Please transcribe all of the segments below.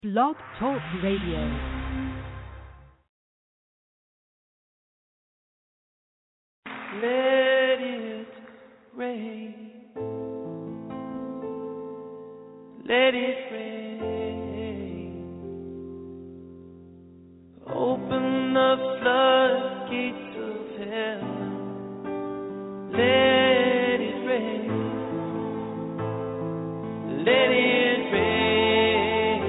Blog Talk Radio. Let it rain. Let it rain. Open the floodgates of heaven. Let it rain. Let it rain.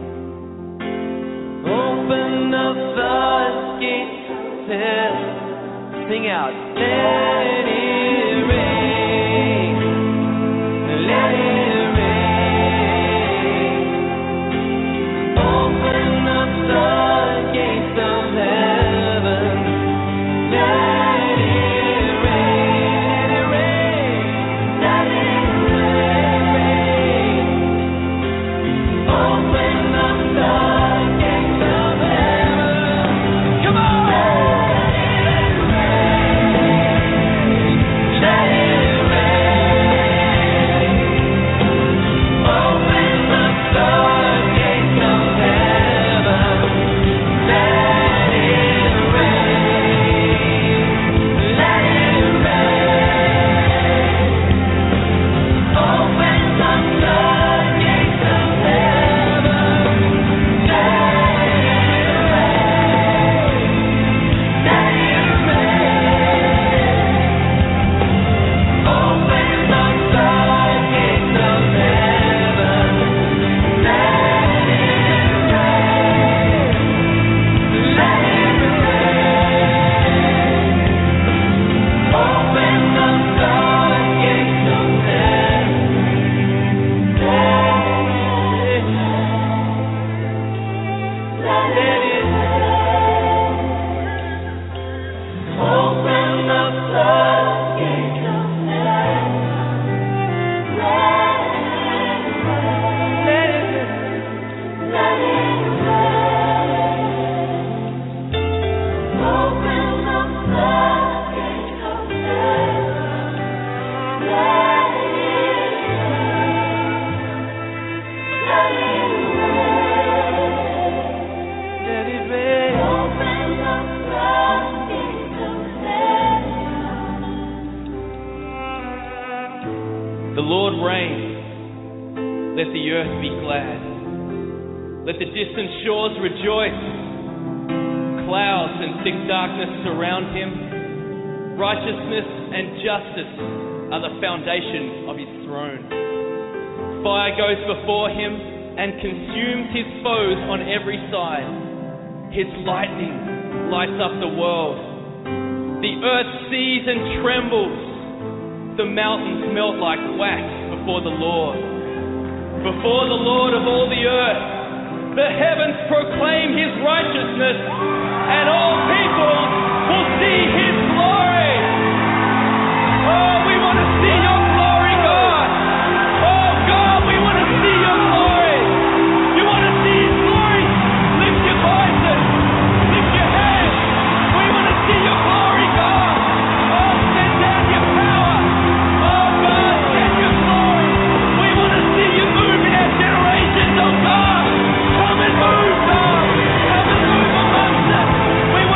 Open the floodgates of heaven. Sing out. Let it rain. Let it rain. Open the floodgates of heaven. Let it rain. Let it rain. Open the floodgates of heaven. Come on. Let it rain. Open the floodgates of heaven. Let it rain. Let it rain. Open the floodgates of heaven. Let it rain. Let it rain. Open the floodgates of heaven. Let it rain. Let it rain. Open the floodgates of heaven. Let it rain. Open the floodgates of heaven. Let it rain. Let it rain. Open the floodgates of heaven. Let it rain. Let it rain. Let it rain. Open the floodgates of heaven. The Lord reigns. Let the earth be glad. Let the distant shores rejoice. Clouds and thick darkness surround him. Righteousness and justice are the foundation of his throne. Fire goes before him and consumes his foes on every side. His lightning lights up the world. The earth sees and trembles. The mountains melt like wax before the Lord. Before the Lord of all the earth, the heavens proclaim his righteousness, and all people will see his glory. Oh, we want to see your glory, God. Oh, God, we want to see your glory. You want to see his glory? Lift your voices. Lift your hands. We want to see your glory, God. Oh, send down your power. Oh, God, send your glory. We want to see you move in our generations, oh, God. Come and move, God. Come and move amongst us. We want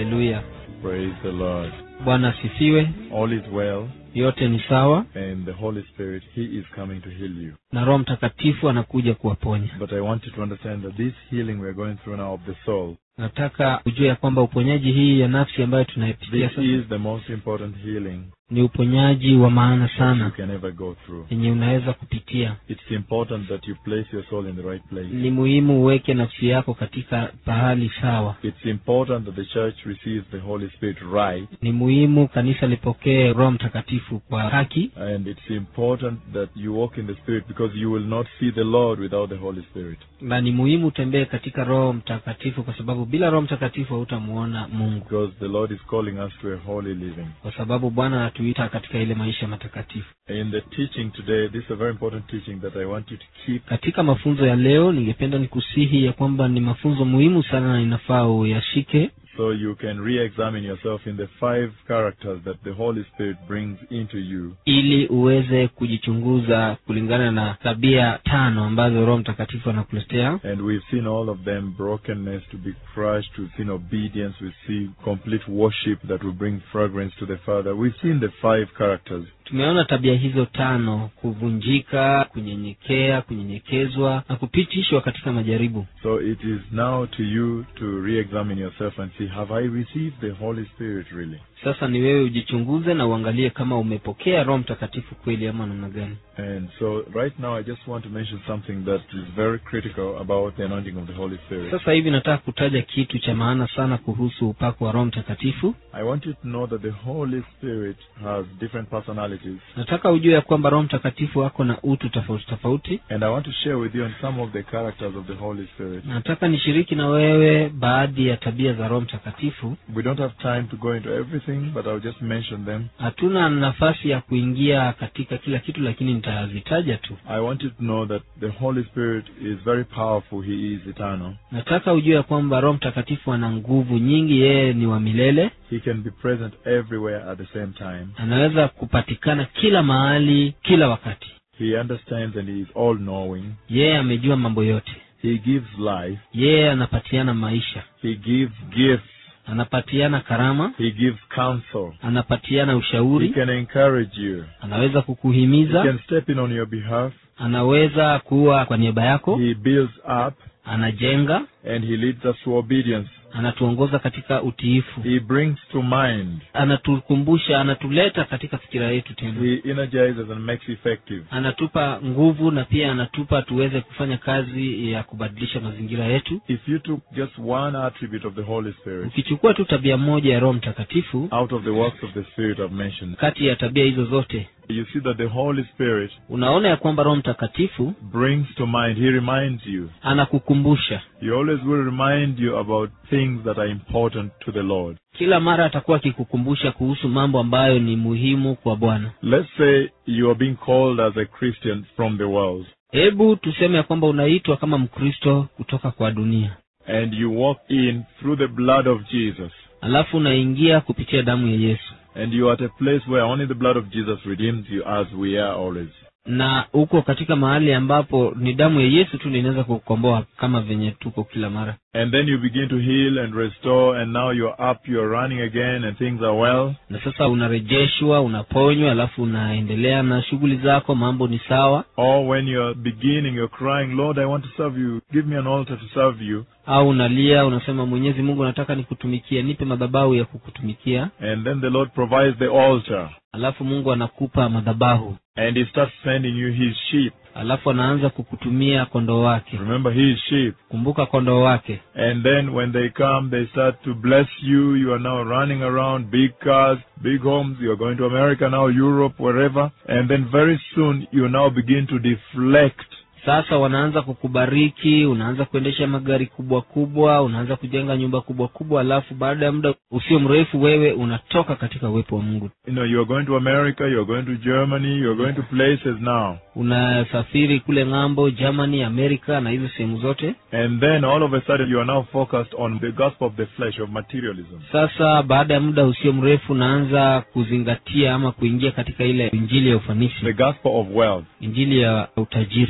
haleluya Praise the Lord. bwana asifiwe All is well, yote ni sawa and the Holy Spirit, He is coming to heal you. na roho mtakatifu anakuja kuwaponya But I want you to understand that this healing we are going through now of the soul, nataka ujue ya kwamba uponyaji hii ya nafsi ambayo tunaipitia this sasa is the most important healing ni uponyaji wa maana that you sana can ever go through. yenye unaweza kupitia It's important that you place your soul in the right place. ni muhimu uweke nafsi yako katika pahali sawa It's important that the church receives the Holy Spirit right, ni muhimu kanisa lipokee roho mtakatifu kwa haki and it's important that you walk in the Spirit because you will not see the Lord without the Holy Spirit. na ni muhimu utembee katika roho mtakatifu kwa sababu bila roho mtakatifu hautamuona mungu Because the Lord is calling us to a holy living. kwa sababu bwana anatuita katika ile maisha matakatifu In the teaching today, this is a very important teaching that I want you to keep katika mafunzo ya leo ningependa nikusihi ya kwamba ni mafunzo muhimu sana na inafaa uyashike so you can re-examine yourself in the five characters that the Holy Spirit brings into you. ili uweze kujichunguza kulingana na tabia tano ambazo roho mtakatifu anakuletea And we've seen all of them brokenness to be crushed, we've seen obedience, we've seen complete worship that will bring fragrance to the Father. We've seen the five characters. tumeona tabia hizo tano kuvunjika kunyenyekea kunyenyekezwa na kupitishwa katika majaribu So it is now to you to re-examine yourself and see, have I received the Holy Spirit really? sasa ni wewe ujichunguze na uangalie kama umepokea roho mtakatifu kweli ama namna gani And so right now I just want to mention something that is very critical about the anointing of the Holy Spirit. sasa hivi nataka kutaja kitu cha maana sana kuhusu upako wa roho mtakatifu I want you to know that the Holy Spirit has different personalities. nataka ujue ya kwamba roho mtakatifu ako na utu tofauti tofauti And I want to share with you on some of the characters of the Holy Spirit. nataka nishiriki na wewe baadhi ya tabia za roho mtakatifu We don't have time to go into everything, but I'll just mention them. hatuna nafasi ya kuingia katika kila kitu lakini nitazitaja tu I want you to know that the Holy Spirit is very powerful. He is eternal. nataka ujue ya kwamba roho mtakatifu ana nguvu nyingi yeye ni wa milele He can be present everywhere at the same time. anaweza kupatikana kila mahali kila wakati He understands and he is all knowing. yeye amejua mambo yote He gives life. yeye anapatiana maisha He gives gifts. anapatiana karama He gives counsel. anapatiana He ushauri can encourage you. anaweza He kukuhimiza can step in on your behalf. anaweza kuwa kwa niaba yako He builds up anajenga and he leads us to obedience. anatuongoza katika utiifu He brings to mind. anatukumbusha anatuleta katika fikira yetu tena He energizes and makes effective. anatupa nguvu na pia anatupa tuweze kufanya kazi ya kubadilisha mazingira yetu If you took just one attribute of the Holy Spirit ukichukua tu tabia moja ya roho mtakatifu out of the works of the Spirit I've mentioned, kati ya tabia hizo zote you see that the Holy Spirit unaona ya kwamba roho mtakatifu brings to mind, He reminds you. anakukumbusha He always will remind you about things that are important to the Lord. kila mara atakuwa akikukumbusha kuhusu mambo ambayo ni muhimu kwa bwana Let's say you are being called as a Christian from the world, hebu tuseme ya kwamba unaitwa kama mkristo kutoka kwa dunia and you walk in through the blood of Jesus, alafu unaingia kupitia damu ya yesu and you are at a place where only the blood of Jesus redeems you as we are always. na uko katika mahali ambapo ni damu ya yesu tu ndio inaweza kukomboa kama venye tuko kila mara And then you begin to heal and restore, and now you're up, you're running again, and things are well. na sasa unarejeshwa unaponywa alafu unaendelea na shughuli zako mambo ni sawa Or when you're beginning, you're crying, Lord, I want to serve you. Give me an altar to serve you. au unalia unasema mwenyezi mungu nataka nikutumikia nipe madhabahu ya kukutumikia And then the Lord provides the altar. alafu mungu anakupa madhabahu And He starts sending you His sheep. alafu anaanza kukutumia kondoo wake Remember His sheep. kumbuka kondoo wake And then when they come, they start to bless you. You are now running around big cars, big homes. You're going to America now, Europe, wherever. And then very soon, you now begin to deflect sasa wanaanza kukubariki unaanza kuendesha magari kubwa kubwa unaanza kujenga nyumba kubwa kubwa alafu baada ya muda usio mrefu wewe unatoka katika uwepo wa mungu You know, you're going to America, you're going to Germany, you're going to places now. unasafiri kule ng'ambo germany amerika na hizo sehemu zote And then all of a sudden, you are now focused on the gospel of the flesh, of materialism. sasa baada ya muda usio mrefu unaanza kuzingatia ama kuingia katika ile injili ya ufanisi The gospel of wealth. injili ya utajiri I want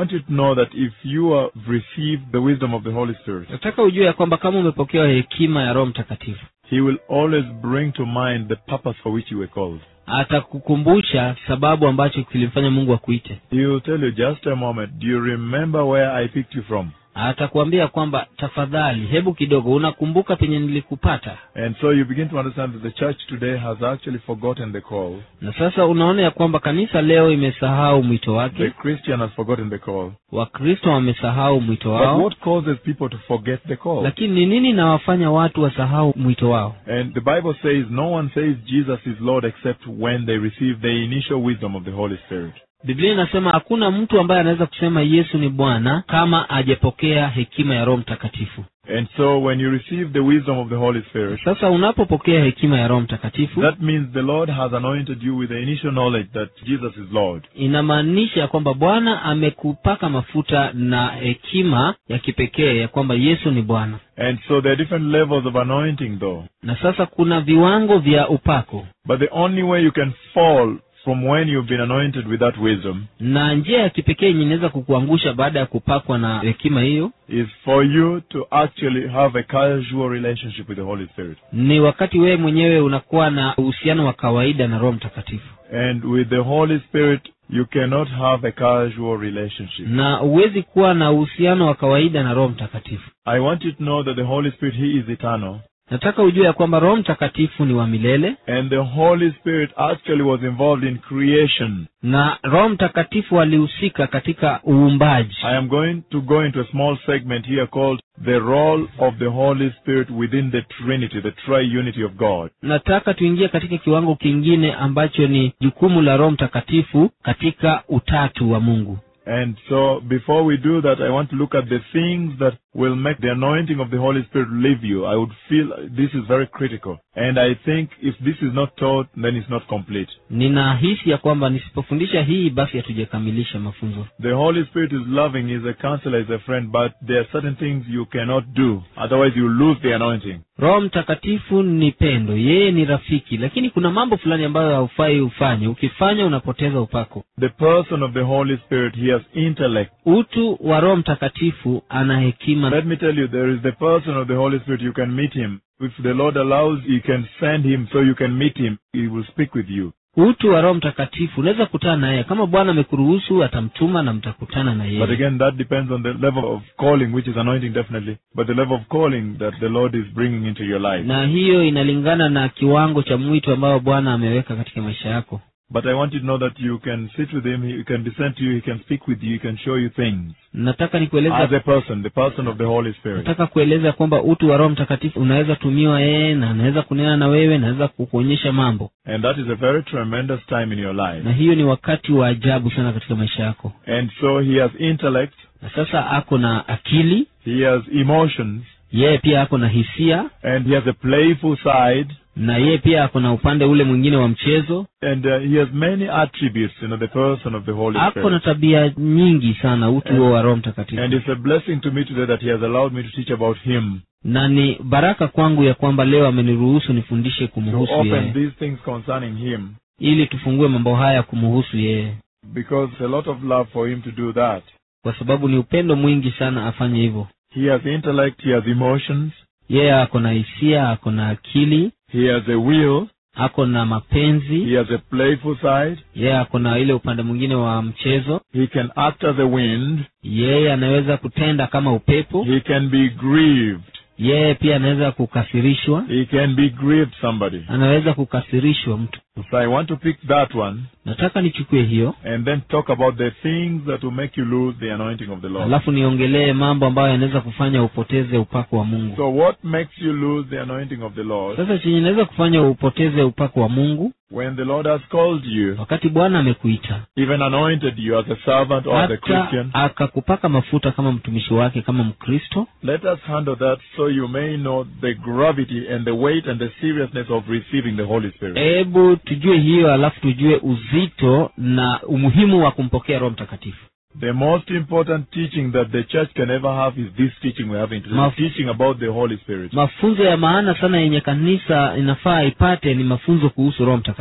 want you to know that if you have received the wisdom of the Holy Spirit, nataka ujue ya kwamba kama umepokea hekima ya roho mtakatifu He will always bring to mind the purpose for which you were called. atakukumbusha sababu ambacho kilimfanya mungu akuite He will tell you, just a moment, do you remember where I picked you from? atakuambia kwamba tafadhali hebu kidogo unakumbuka penye nilikupata And so you begin to understand that the church today has actually forgotten the call. na sasa unaona ya kwamba kanisa leo imesahau mwito The wake Christian has forgotten the call. wakristo wamesahau mwito But wao what causes people to forget the call? lakini ni nini nawafanya watu wasahau mwito wao And the Bible says no one says Jesus is Lord except when they receive the initial wisdom of the Holy Spirit. biblia inasema hakuna mtu ambaye anaweza kusema yesu ni bwana kama ajapokea hekima ya roho mtakatifu And so when you receive the wisdom of the Holy Spirit, sasa unapopokea hekima ya roho mtakatifu that means the Lord has anointed you with the initial knowledge that Jesus is Lord. inamaanisha kwamba bwana amekupaka mafuta na hekima ya kipekee ya kwamba yesu ni bwana And so there are different levels of anointing though. na sasa kuna viwango vya upako But the only way you can fall from when you've been anointed with that wisdom na njia ya kipekee yenye inaweza kukuangusha baada ya kupakwa na hekima hiyo is for you to actually have a casual relationship with the Holy Spirit. ni wakati wewe mwenyewe unakuwa na uhusiano wa kawaida na roho mtakatifu And with the Holy Spirit, you cannot have a casual relationship. na huwezi kuwa na uhusiano wa kawaida na roho mtakatifu I want you to know that the Holy Spirit, He is eternal. nataka ujue ya kwamba roho mtakatifu ni wa milele And the Holy Spirit actually was involved in creation. na roho mtakatifu alihusika katika uumbaji I am going to go into a small segment here called the role of the Holy Spirit within the Trinity, the triunity of God. nataka tuingie katika kiwango kingine ambacho ni jukumu la roho mtakatifu katika utatu wa mungu And so before we do that, I want to look at the things that will make the anointing of the Holy Spirit leave you. I would feel this is very critical. And I think if this is not taught, then it's not complete. ninahisi ya kwamba nisipofundisha hii basi hatujakamilisha mafunzo The Holy Spirit is loving, is a counselor, is a friend, but there are certain things you cannot do. Otherwise you lose the anointing. roho mtakatifu ni pendo yeye ni rafiki lakini kuna mambo fulani ambayo haufai ufanye ukifanya unapoteza upako The person of the Holy Spirit, he has intellect. utu wa roho mtakatifu ana hekima Let me tell you, there is the person of the Holy Spirit, you can meet him. If the Lord allows, you can send him so you can meet him. He will speak with you. utu wa roho mtakatifu unaweza kutana na yeye kama bwana amekuruhusu atamtuma na mtakutana na But yeye again, that depends on the level of calling, which is anointing definitely, but the level of calling that the Lord is bringing into your life. na hiyo inalingana na kiwango cha mwito ambao bwana ameweka katika maisha yako But I want you to know that you can sit with him, he can descend to you, he can speak with you, he can show you things. nataka As nikueleza a person, the person of the Holy Spirit. nataka kueleza kwamba utu wa roho mtakatifu unaweza tumiwa yeye na anaweza kunena na wewe naweza kukuonyesha mambo And that is a very tremendous time in your life. na hiyo ni wakati wa ajabu sana katika maisha yako And so he has intellect, na sasa ako na akili he has emotions, yeye pia ako na hisia and he has a playful side, na yeye pia ako na upande ule mwingine wa mchezo and uh, he has many attributes, you know, the person of the Holy ako na Spirit. tabia nyingi sana utu huo wa roho mtakatifu And it's a blessing to me today that he has allowed me to teach about him, na ni baraka kwangu ya kwamba leo ameniruhusu nifundishe to kumhusu open yeye these things concerning him, ili tufungue mambo haya kumhusu yeye because it's a lot of love for him to do that. kwa sababu ni upendo mwingi sana afanye hivyo He has intellect, he has emotions, yeye ako na hisia ako na akili he has a will, ako na mapenzi he has a playful side, yeye ako na ile upande mwingine wa mchezo he can act as a wind, yeye anaweza kutenda kama upepo he can be grieved, yeye pia anaweza kukasirishwa he can be grieved somebody. anaweza kukasirishwa mtu So I want to pick that one nataka nichukue hiyo and then talk about the things that will make you lose the anointing of the Lord. alafu niongelee mambo ambayo yanaweza kufanya upoteze upako wa mungu So what makes you lose the anointing of the Lord? sasa chenye inaweza kufanya upoteze upako wa mungu When the Lord has called you, wakati bwana amekuita even anointed you as a servant or as a hata Christian, akakupaka mafuta kama mtumishi wake kama mkristo let us handle that so you may know the gravity and the weight and the seriousness of receiving the Holy Spirit. hebu tujue hiyo alafu tujue uzito na umuhimu wa kumpokea roho mtakatifu The most important teaching that the church can ever have is this teaching we're having today, Maf- teaching about the Holy Spirit. mafunzo ya maana sana yenye kanisa inafaa ipate ni mafunzo kuhusu roho mtakatifu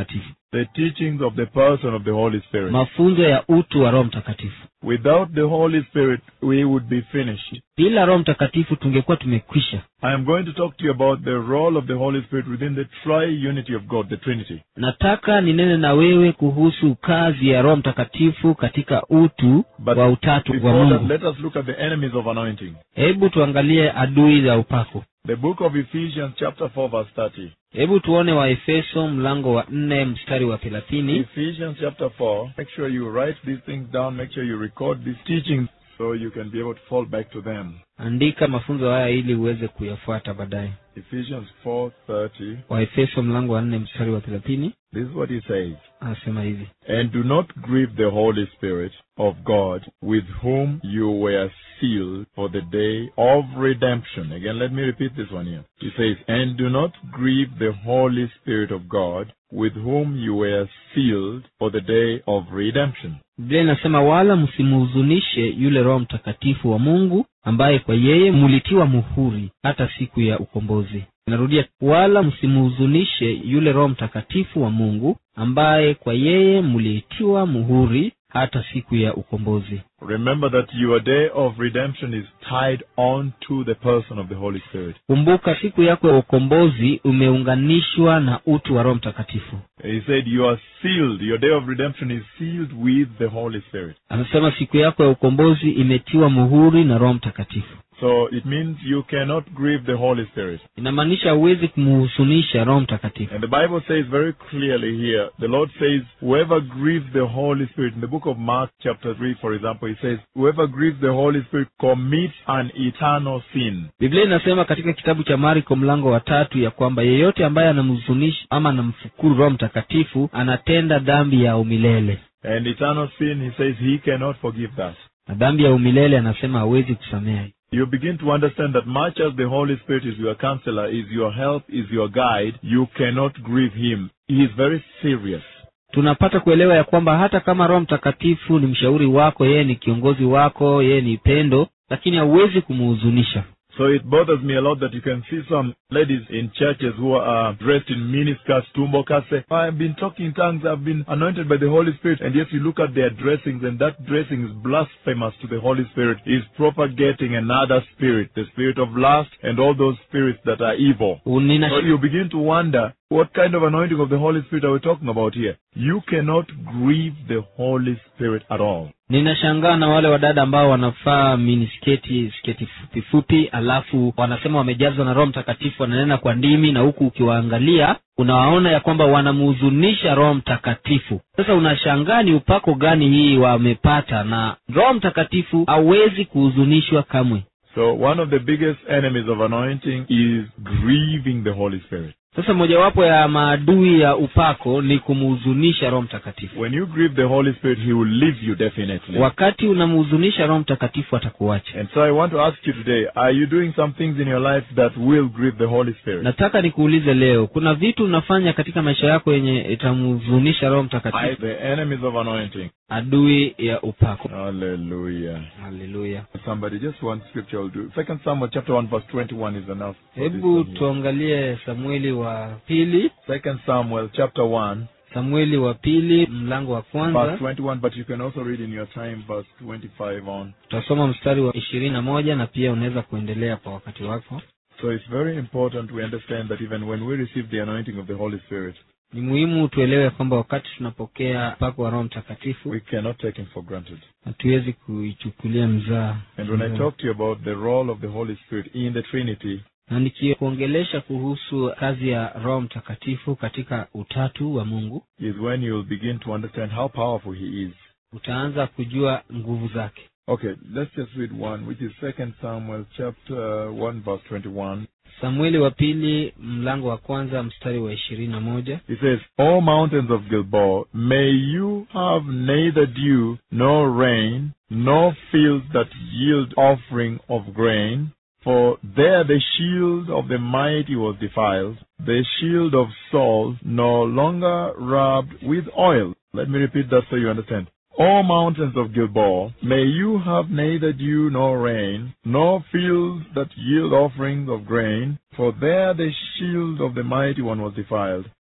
the teachings of the person of the Holy Spirit. mafunzo ya utu wa roho mtakatifu Without the Holy Spirit, we would be finished. bila roho mtakatifu tungekuwa tumekwisha I am going to talk to you about the role of the Holy Spirit within the tri-unity of God, the Trinity. nataka ninene na wewe kuhusu kazi ya roho mtakatifu katika utu But wa utatu wa Before that, mungu let us look at the enemies of anointing. hebu tuangalie adui za upako The book of Ephesians, chapter 4, verse 30. hebu tuone waefeso mlango wa nne mstari wa thelathini Ephesians chapter 4. Make sure you write these things down. Make sure you record these teachings so you can be able to fall back to them. andika mafunzo haya ili uweze kuyafuata baadaye Ephesians 4:30. waefeso mlango wa nne mstari wa thelathini This is what he says. anasema hivi And do not grieve the Holy Spirit of God, with whom you were sealed for the day of redemption. Again, let me repeat this one here. He says, And do not grieve the Holy Spirit of God, with whom you were sealed for the day of redemption. biblia inasema wala msimhuzunishe yule roho mtakatifu wa mungu ambaye kwa yeye mulitiwa muhuri hata siku ya ukombozi narudia wala msimhuzunishe yule roho mtakatifu wa mungu ambaye kwa yeye mulitiwa muhuri hata siku ya ukombozi Remember that your day of redemption is tied on to the person of the Holy Spirit. kumbuka siku yako ya ukombozi umeunganishwa na utu wa roho mtakatifu He said, You are sealed. Your day of redemption is sealed with the Holy Spirit. anasema siku yako ya ukombozi imetiwa muhuri na roho mtakatifu So it means you cannot grieve the Holy Spirit. inamaanisha huwezi kumhuzunisha roho mtakatifu And the Bible says very clearly here, the Lord says, whoever grieves the Holy Spirit, in the book of Mark chapter 3, for example, he says, whoever grieves the Holy Spirit commits an eternal sin. biblia inasema katika kitabu cha marko mlango wa tatu ya kwamba yeyote ambaye anamhuzunisha ama anamfukuru roho mtakatifu anatenda dhambi ya umilele And eternal sin, he says, he cannot forgive that. na dhambi ya umilele anasema hawezi kusamehe You begin to understand that much as the Holy Spirit is your counselor, is your help, is your guide, you cannot grieve him. He is very serious. tunapata kuelewa ya kwamba hata kama roho mtakatifu ni mshauri wako yeye ni kiongozi wako yeye ni pendo lakini hauwezi kumhuzunisha So it bothers me a lot that you can see some ladies in churches who are dressed in miniskirts, tumbokas, say, I've been talking in tongues, I've been anointed by the Holy Spirit, and yet you look at their dressings and that dressing is blasphemous to the Holy Spirit, is propagating another spirit, the spirit of lust and all those spirits that are evil. Nina, So you begin to wonder, what kind of anointing of the Holy Spirit are we talking about here? You cannot grieve the Holy Spirit at all. ninashangaa na wale wadada ambao wanavaa minisketi sketi fupi fupi alafu wanasema wamejazwa na roho mtakatifu wananena kwa ndimi na huku ukiwaangalia unawaona ya kwamba wanamhuzunisha roho mtakatifu sasa unashangaa ni upako gani hii wamepata na roho mtakatifu hawezi kuhuzunishwa kamwe So one of the biggest enemies of anointing is grieving the Holy Spirit. sasa mojawapo ya maadui ya upako ni kumhuzunisha roho mtakatifu When you grieve the Holy Spirit, He will leave you definitely. wakati unamhuzunisha roho mtakatifu atakuacha And so I want to ask you today, are you doing some things in your life that will grieve the Holy Spirit? nataka nikuulize leo kuna vitu unafanya katika maisha yako yenye itamhuzunisha roho I, mtakatifu the enemies of anointing. adui ya upako Hallelujah. haleluya Somebody, just one scripture will do. Second Samuel chapter 1 verse 21 is enough. for this hebu one here. tuangalie samueli wa pili Second Samuel chapter 1 samueli wa pili mlango wa verse kwanza 21, but you can also read in your time verse 25 on. tutasoma mstari wa ishirini na moja na pia unaweza kuendelea kwa wakati wako So it's very important we understand that even when we receive the anointing of the Holy Spirit, ni muhimu tuelewe kwamba wakati tunapokea upako wa roho mtakatifu we cannot take him for granted. hatuwezi kuichukulia mzaa And when I Mzaa. talk to you about the role of the Holy Spirit in the Trinity, na nikikuongelesha kuhusu kazi ya roho mtakatifu katika utatu wa mungu is when you will begin to understand how powerful he is. utaanza kujua nguvu zake Okay, let's just read one, which is Second Samuel chapter 1 verse 21. samueli wa pili mlango wa kwanza mstari wa ishirini na moja It says, O mountains of Gilboa, may you have neither dew nor rain, nor fields that yield offering of grain, for there the shield of the mighty was defiled, the shield of Saul no longer rubbed with oil. Let me repeat that so you understand. O mountains of Gilboa, may you have neither dew nor rain, nor fields that yield offerings of grain, for there the shield of the mighty one was defiled,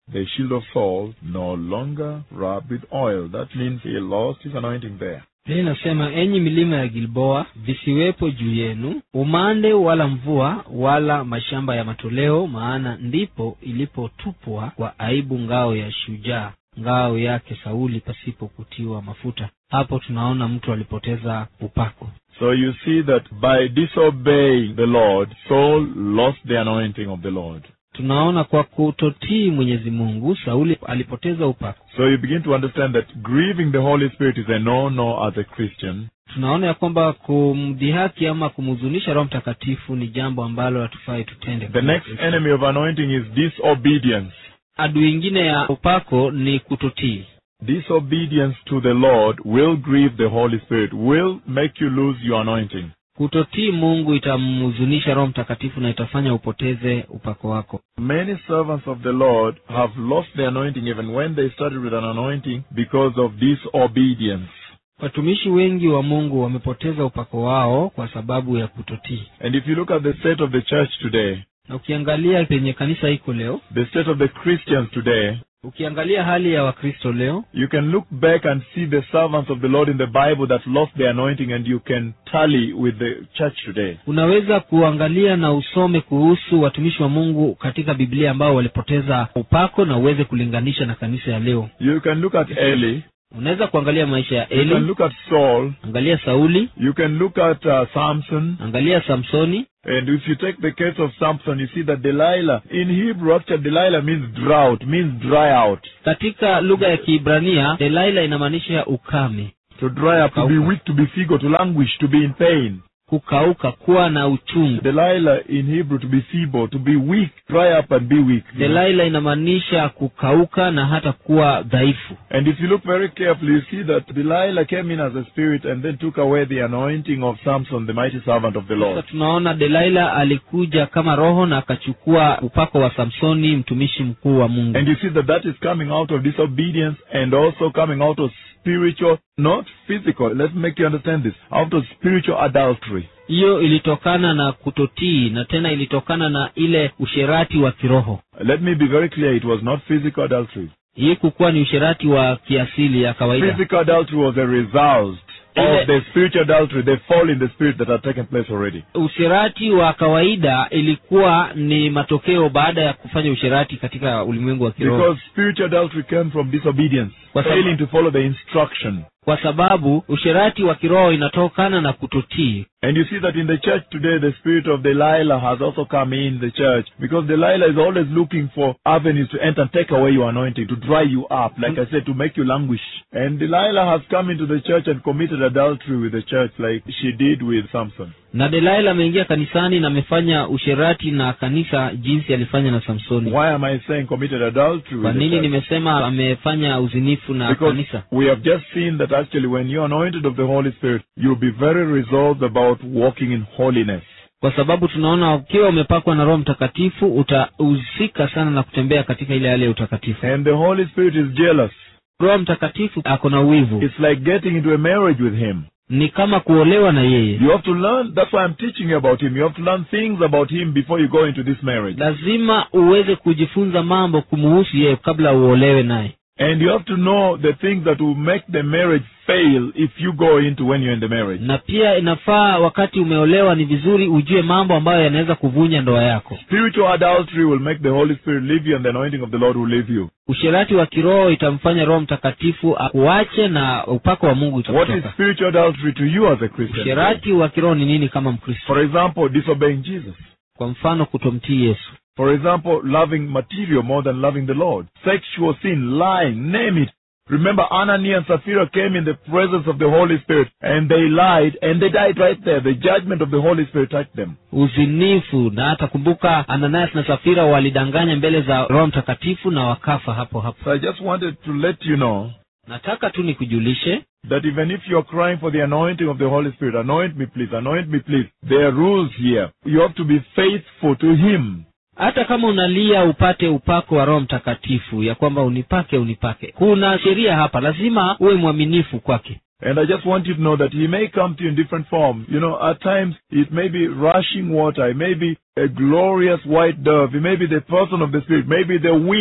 the shield of Saul no longer rubbed with oil. That means he lost his anointing there. Biblia inasema enyi milima ya gilboa visiwepo juu yenu umande wala mvua wala mashamba ya matoleo maana ndipo ilipotupwa kwa aibu ngao ya shujaa ngao yake sauli pasipo kutiwa mafuta hapo tunaona mtu alipoteza upako So you see that by disobeying the Lord, Saul lost the anointing of the Lord. tunaona kwa kutotii mwenyezi mungu sauli alipoteza upako So you begin to understand that grieving the Holy Spirit is a no-no as a Christian. tunaona ya kwamba kumdhihaki ama kumhuzunisha roho mtakatifu ni jambo ambalo hatufai tutende The kama next Wakristo. enemy of anointing is disobedience. adui ingine ya upako ni kutotii Disobedience to the Lord will grieve the Holy Spirit, will make you lose your anointing. kutotii mungu itamhuzunisha roho mtakatifu na itafanya upoteze upako wako Many servants of the Lord have lost their anointing even when they started with an anointing because of disobedience. watumishi wengi wa mungu wamepoteza upako wao kwa sababu ya kutotii And if you look at the state of the church today, na ukiangalia penye kanisa iko leo the state of the Christians today, ukiangalia hali ya wakristo leo you can look back and see the servants of the Lord in the Bible that lost their anointing and you can tally with the church today. unaweza kuangalia na usome kuhusu watumishi wa mungu katika biblia ambao walipoteza upako na uweze kulinganisha na kanisa ya leo You can look at Eli, unaweza kuangalia maisha ya you can eli look at Saul, angalia sauli you can look at uh, Samson, angalia samsoni and if you take the case of Samson, you see that Delilah, in Hebrew actually Delilah means drought, means dry out. katika lugha ya kiibrania delaila inamaanisha ukame To dry up, to be Kukauka. weak, to be feeble, to languish, to be in pain. kukauka kuwa na uchungu Delilah in Hebrew to be feeble, to be weak, dry up and be weak. you know. delaila inamaanisha kukauka na hata kuwa dhaifu And if you look very carefully, you see that Delilah came in as a spirit and then took away the anointing of Samson, the mighty servant of the sasa Lord. tunaona delaila alikuja kama roho na akachukua upako wa samsoni mtumishi mkuu wa mungu And you see that that is coming out of disobedience and also coming out of spiritual, not physical. Let's make you understand this. Out of spiritual adultery. hiyo ilitokana na kutotii na tena ilitokana na ile usherati wa kiroho Let me be very clear. It was not physical adultery. hii kukuwa ni usherati wa kiasili ya kawaida Physical adultery was a result Ile- of the spiritual adultery, the fall in the spirit that had taken place already. usherati wa kawaida ilikuwa ni matokeo baada ya kufanya usherati katika ulimwengu wa kiroho Because spiritual adultery came from disobedience, Kwa sababu- failing to follow the instruction. kwa sababu usherati wa kiroho inatokana na kutotii And you see that in the church today, the spirit of Delilah has also come in the church because Delilah is always looking for avenues to enter and take away your anointing, to dry you up, like I said, to make you languish. And Delilah has come into the church and committed adultery with the church, like she did with Samson. na delaila ameingia kanisani na amefanya usherati na kanisa jinsi alifanya na samsoni Why am I saying committed adultery kwa with the nini church? nimesema amefanya uzinifu na Because kanisa we have just seen that actually when you're anointed of the Holy Spirit, you'll be very resolved about walking in holiness. kwa sababu tunaona ukiwa umepakwa na roho mtakatifu utahusika sana na kutembea katika ile hali ya utakatifu And the Holy Spirit is jealous. roho mtakatifu ako na wivu It's like getting into a marriage with Him. ni kama kuolewa na yeye You have to learn, that's why I'm teaching you about Him. You have to learn things about Him before you go into this marriage. lazima uweze kujifunza mambo kumuhusu yeye kabla uolewe naye And you have to know the things that will make the marriage fail if you go into when you're in the marriage. na pia inafaa wakati umeolewa ni vizuri ujue mambo ambayo yanaweza kuvunja ndoa yako Spiritual adultery will make the Holy Spirit leave you and the anointing of the Lord will leave you. usherati wa kiroho itamfanya roho mtakatifu akuache na upako wa mungu What is utakutoka spiritual adultery to you as a Christian? usherati wa kiroho ni nini kama mkristo For example, disobeying Jesus. kwa mfano kutomtii yesu For example, loving material more than loving the Lord. Sexual sin, lying, name it. Remember, Ananias and Sapphira came in the presence of the Holy Spirit and they lied and they died right there. The judgment of the Holy Spirit touched them. uzinifu na hata kumbuka ananias na safira walidanganya mbele za roho mtakatifu na wakafa hapo hapo So I just wanted to let you know nataka tu nikujulishe that even if you're crying for the anointing of the Holy Spirit, anoint me please, anoint me please, there are rules here. You have to be faithful to Him. hata kama unalia upate upako wa roho mtakatifu ya kwamba unipake unipake kuna sheria hapa lazima uwe mwaminifu kwake And I just want you to know that He may come to you in different forms. You know, at times it may be rushing water, it may be a glorious white dove, it may be the person of the Spirit, maybe the wind.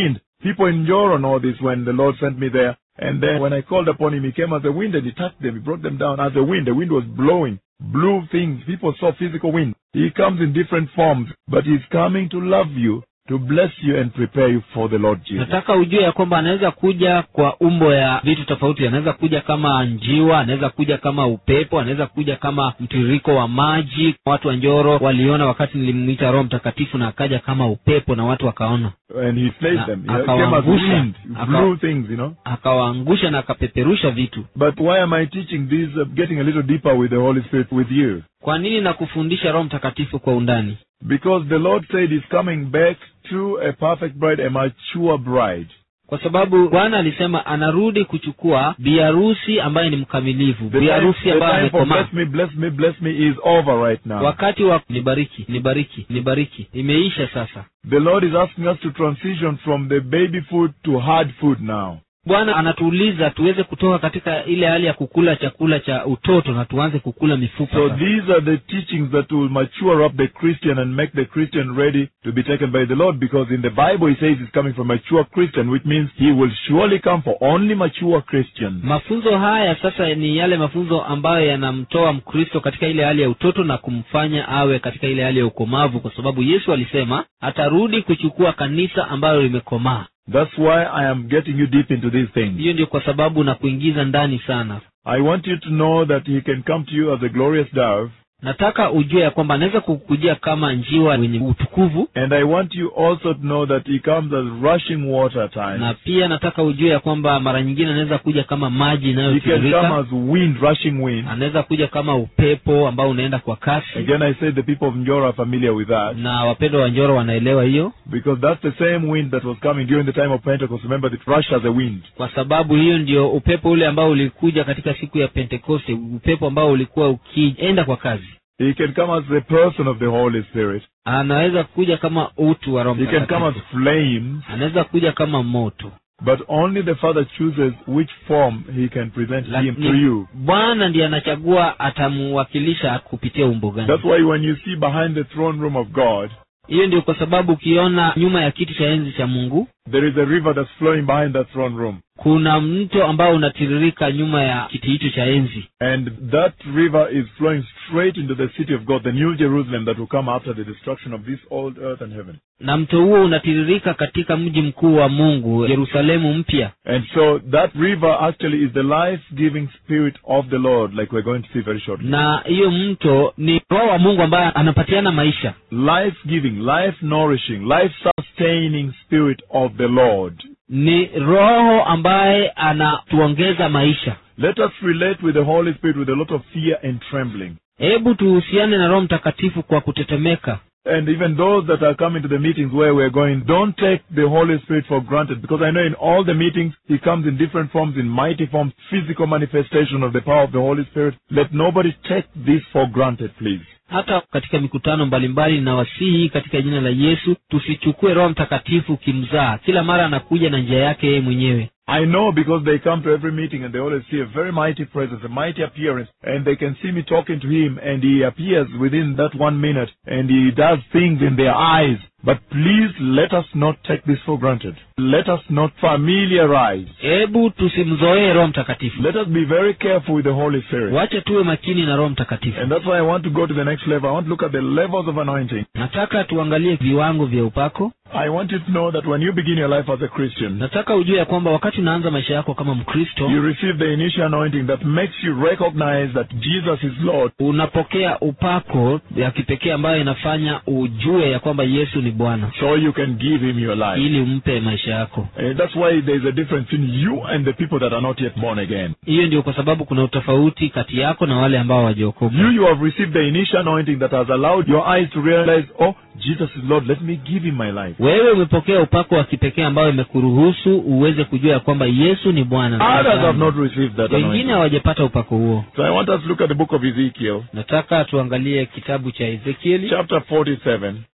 People in Joro know this when the Lord sent me there. And then when I called upon him, he came as a wind and he touched them. He brought them down as a wind. The wind was blowing, blew things. People saw physical wind. He comes in different forms, but he's coming to love you, to bless you and prepare you for the Lord Jesus. nataka ujue ya kwamba anaweza kuja kwa umbo ya vitu tofauti anaweza kuja kama njiwa anaweza kuja kama upepo anaweza kuja kama mtiririko wa maji watu wa njoro waliona wakati nilimwita roho mtakatifu na akaja kama upepo na watu wakaona And he slayed Na- them. He came as akawaangusha. wind, Aka- blew things, you know. akawaangusha na akapeperusha vitu But why am I teaching this, uh, getting a little deeper with the Holy Spirit with you? kwa nini na kufundisha roho mtakatifu kwa undani Because the Lord said he's coming back to a perfect bride, a mature bride. kwa sababu bwana alisema anarudi kuchukua biharusi ambaye ni mkamilifu The biharusi time, the ambaye time for amekomaa bless me, bless me, bless me is over right now. wakati wa nibariki nibariki nibariki imeisha sasa The Lord is asking us to transition from the baby food to hard food now. bwana anatuuliza tuweze kutoka katika ile hali ya kukula chakula cha utoto na tuanze kukula mifupa So sasa. these are the teachings that will mature up the Christian and make the Christian ready to be taken by the Lord because in the Bible he says he's coming for mature Christian, which means he will surely come for only mature Christians. mafunzo haya sasa ni yale mafunzo ambayo yanamtoa mkristo katika ile hali ya utoto na kumfanya awe katika ile hali ya ukomavu kwa sababu yesu alisema atarudi kuchukua kanisa ambalo limekomaa That's why I am getting you deep into these things. hiyo ndio kwa sababu na kuingiza ndani sana I want you to know that he can come to you as a glorious dove, nataka ujue ya kwamba anaweza kukujia kama njiwa wenye utukuvu and I want you also to know that he comes as rushing water at na times. pia nataka ujue ya kwamba mara nyingine anaweza kuja kama maji He can come inayotiririka as wind, rushing wind. anaweza kuja kama upepo ambao unaenda kwa kasi Again, I say the people of Njora are familiar with that na wapendwa wa njoro wanaelewa hiyo because that's the same wind that was coming during the time of Pentecost. Remember, it rushed as a wind. kwa sababu hiyo ndio upepo ule ambao ulikuja katika siku ya pentekoste upepo ambao ulikuwa ukienda kwa kazi He can come as the person of the Holy Spirit. anaweza kuja kama utu wa roho He can come as Mtakatifu. flames, anaweza kuja kama moto but only the Father chooses which form he can present him to lakini you. bwana ndiye anachagua atamuwakilisha kupitia umbo gani That's why when you see behind the throne room of God, hiyo ndio kwa sababu ukiona nyuma ya kiti cha enzi cha mungu there is a river that's flowing behind that throne room. kuna mto ambao unatiririka nyuma ya kiti hicho cha enzi And that river is flowing straight into the city of God, the new Jerusalem that will come after the destruction of this old earth and heaven. na mto huo unatiririka katika mji mkuu wa mungu yerusalemu mpya And so that river actually is the life-giving spirit of the Lord, like we're going to see very shortly. na hiyo mto ni roho wa mungu ambaye anapatiana maisha Life-giving, life-nourishing, life-sustaining spirit of the Lord. ni roho ambaye anatuongeza maisha Let us relate with the Holy Spirit with a lot of fear and trembling. hebu tuhusiane na roho mtakatifu kwa kutetemeka And even those that are coming to the meetings where we're going, don't take the Holy Spirit for granted because I know in all the meetings He comes in different forms, in mighty forms, physical manifestation of the power of the Holy Spirit. Let nobody take this for granted, please. hata katika mikutano mbalimbali na wasihi katika jina la yesu tusichukue roho mtakatifu kimzaa kila mara anakuja na njia yake yeye mwenyewe I know because they come to every meeting and they always see a very mighty presence, a mighty appearance, and they can see me talking to him and he appears within that one minute and he does things in their eyes. But please let us not take this for granted. Let us not familiarize. hebu tusimzoee roho mtakatifu Let us be very careful with the Holy Spirit. wache tuwe makini na roho mtakatifu And that's why I want to go to the next level. I want to look at the levels of anointing. nataka tuangalie viwango vya upako I want you to know that when you begin your life as a Christian, nataka ujue ya kwamba wakati unaanza maisha yako kama mkristo you receive the initial anointing that makes you recognize that Jesus is Lord. unapokea upako ya kipekee ambayo inafanya ujue ya kwamba yesu ni bwana So you can give him your life. ili umpe maisha yako And that's why there's a difference in you and the people that are not yet born again. hiyo ndio kwa sababu kuna utofauti kati yako na wale ambao hawajaokoka You, you have received the initial anointing that has allowed your eyes to realize, oh, Jesus is Lord. Let me give him my life. wewe umepokea upako wa kipekee ambayo imekuruhusu uweze kujua ya kwamba yesu ni bwana na Others have Bwana. not received that wengine anointing. hawajapata upako huo So I want us to look at the book of Ezekiel, nataka tuangalie kitabu cha ezekieli chapter 47.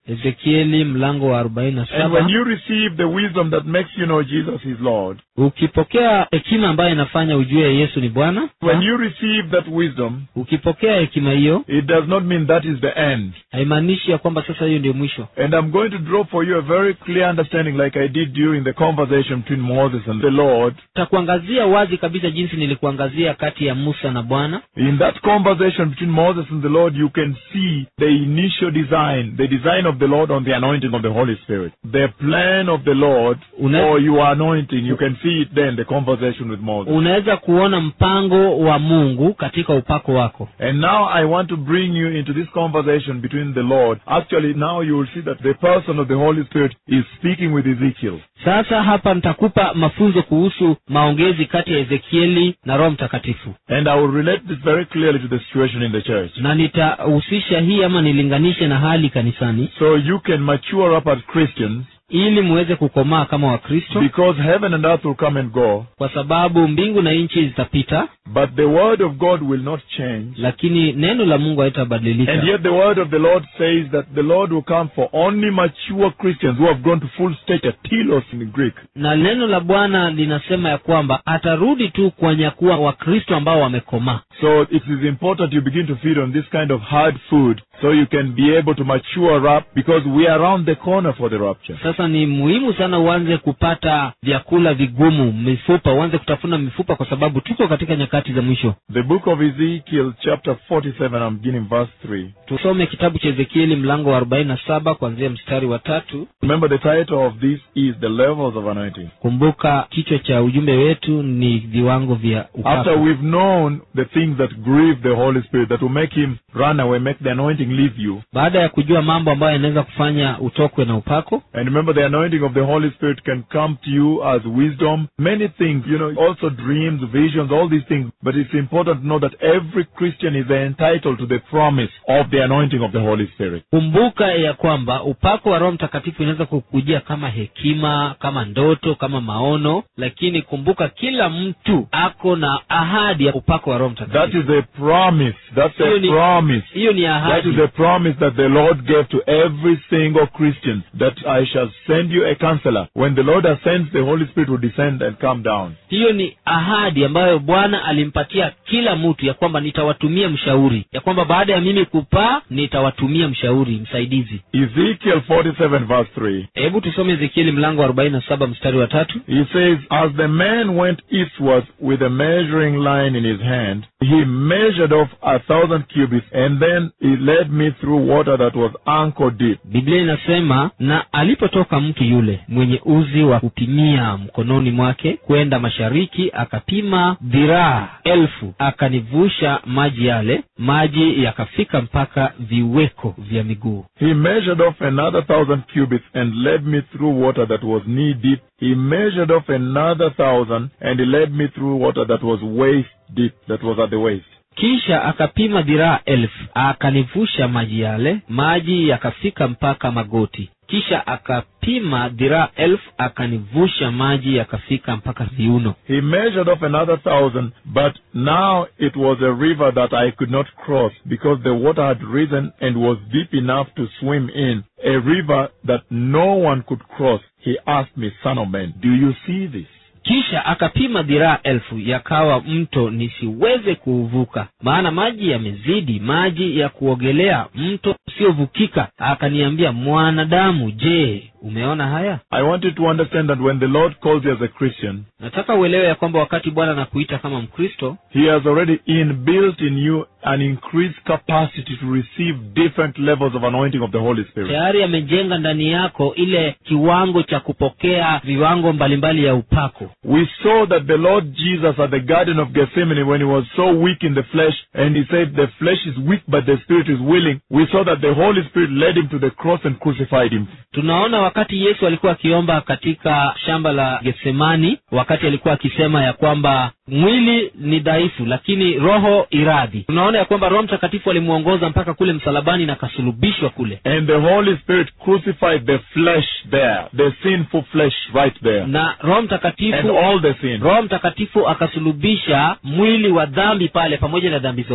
ezekieli mlango wa arobaini na And saba when you receive the wisdom that makes you know Jesus is Lord, ukipokea hekima ambayo inafanya ujue yesu ni bwana when you receive that wisdom, ukipokea hekima hiyo it does not mean that is the end. haimaanishi ya kwamba sasa hiyo ndio mwisho And I'm going to draw for you a very clear understanding, like I did during the conversation between Moses and the Lord. takuangazia wazi kabisa jinsi nilikuangazia kati ya musa na bwana In that conversation between Moses and the Lord, you can see the initial design, the design of the Lord on the anointing of the Holy Spirit. The plan of the Lord Una- for your anointing, you can see it there in the conversation with Moses. unaweza kuona mpango wa mungu katika upako wako And now I want to bring you into this conversation between the Lord. Actually, now you will see that the person of the Holy Spirit is speaking with Ezekiel. sasa hapa nitakupa mafunzo kuhusu maongezi kati ya ezekieli na roho mtakatifu And I will relate this very clearly to the situation in the church. na nitahusisha hii ama nilinganishe na hali kanisani So you can mature up as Christians ili muweze kukomaa kama wakristo because heaven and earth will come and go, kwa sababu mbingu na nchi zitapita but the word of God will not change. lakini neno la mungu haitabadilika And yet the word of the Lord says that the Lord will come for only mature Christians who have grown to full stature, telos in Greek. na neno la bwana linasema ya kwamba atarudi tu kuwanyakuwa wakristo ambao wamekomaa So it is important you begin to feed on this kind of hard food so you can be able to mature up because we are around the corner for the rapture. sasa ni muhimu sana uanze kupata vyakula vigumu mifupa uanze kutafuna mifupa kwa sababu tuko katika nyakati za mwisho The book of Ezekiel, chapter 47, I'm beginning verse 3. tusome kitabu cha ezekieli mlango wa arobaini na saba kuanzia mstari wa tatu Remember, the title of this is The Levels of Anointing. kumbuka kichwa cha ujumbe wetu ni viwango vya After upako we've known the things that grieve the Holy Spirit, that will make him run away, make the anointing leave you. baada ya kujua mambo ambayo yanaweza kufanya utokwe na upako And remember, the anointing of the Holy Spirit can come to you as wisdom, many things, you know, also dreams, visions, all these things. But it's important to know that every Christian is entitled to the promise of the anointing of the Holy Spirit. kumbuka ya kwamba upako wa roho mtakatifu inaweza kukujia kama hekima kama ndoto kama maono lakini kumbuka kila mtu ako na ahadi ya upako wa roho That mtakatifu is a promise. That's Hiyo a ni- promise. hiyo ni That ahadi is a promise that the Lord gave to every single Christian that I shall send you a counselor. When the Lord ascends, the Holy Spirit will descend and come down. hiyo ni ahadi ambayo bwana alimpatia kila mtu ya kwamba nitawatumia mshauri ya kwamba baada ya mimi kupaa nitawatumia mshauri msaidizi Ezekiel 47 verse 3. hebu tusome ezekieli mlango wa arobaini na saba mstari wa tatu He says, As the man went eastward with a measuring line in his hand, he measured off a thousand cubits, and then he led me through water that was ankle deep. biblia inasema na alipotoka mtu yule mwenye uzi wa kupimia mkononi mwake kwenda mashariki akapima dhiraa elfu akanivusha maji yale maji yakafika mpaka viweko vya miguu He measured off another thousand cubits and led me through water that was knee deep. He measured off another thousand and he led me through water that was waist deep, that was at the waist. kisha akapima dhiraa elfu akanivusha maji yale maji yakafika mpaka magoti kisha akapima dhiraa elfu akanivusha maji yakafika mpaka viuno He measured off another thousand, but now it was a river that I could not cross because the water had risen and was deep enough to swim in. A river that no one could cross. He asked me, son of man, do you see this? kisha akapima dhiraa elfu yakawa mto nisiweze kuuvuka maana maji yamezidi maji ya kuogelea mto usiovukika akaniambia mwanadamu je umeona haya I want you to understand that when the Lord calls you as a Christian, nataka uelewe ya kwamba wakati bwana anakuita kama mkristo He has already inbuilt in you an increased capacity to receive different levels of anointing of the Holy Spirit. tayari amejenga ndani yako ile kiwango cha kupokea viwango mbalimbali ya upako We saw that the Lord Jesus at the Garden of Gethsemane, when he was so weak in the flesh, and he said, The flesh is weak, but the Spirit is willing, we saw that the Holy Spirit led him to the cross and crucified him. tunaona wakati yesu alikuwa akiomba katika shamba la getsemani wakati alikuwa akisema ya kwamba mwili ni dhaifu lakini roho iradhi tunaona ya kwamba roho mtakatifu alimwongoza mpaka kule msalabani na akasulubishwa kule And the Holy Spirit crucified the flesh there, the sinful flesh right there, na roho and mtakatifu all the sin. roho mtakatifu akasulubisha mwili wa dhambi pale pamoja na dhambi zote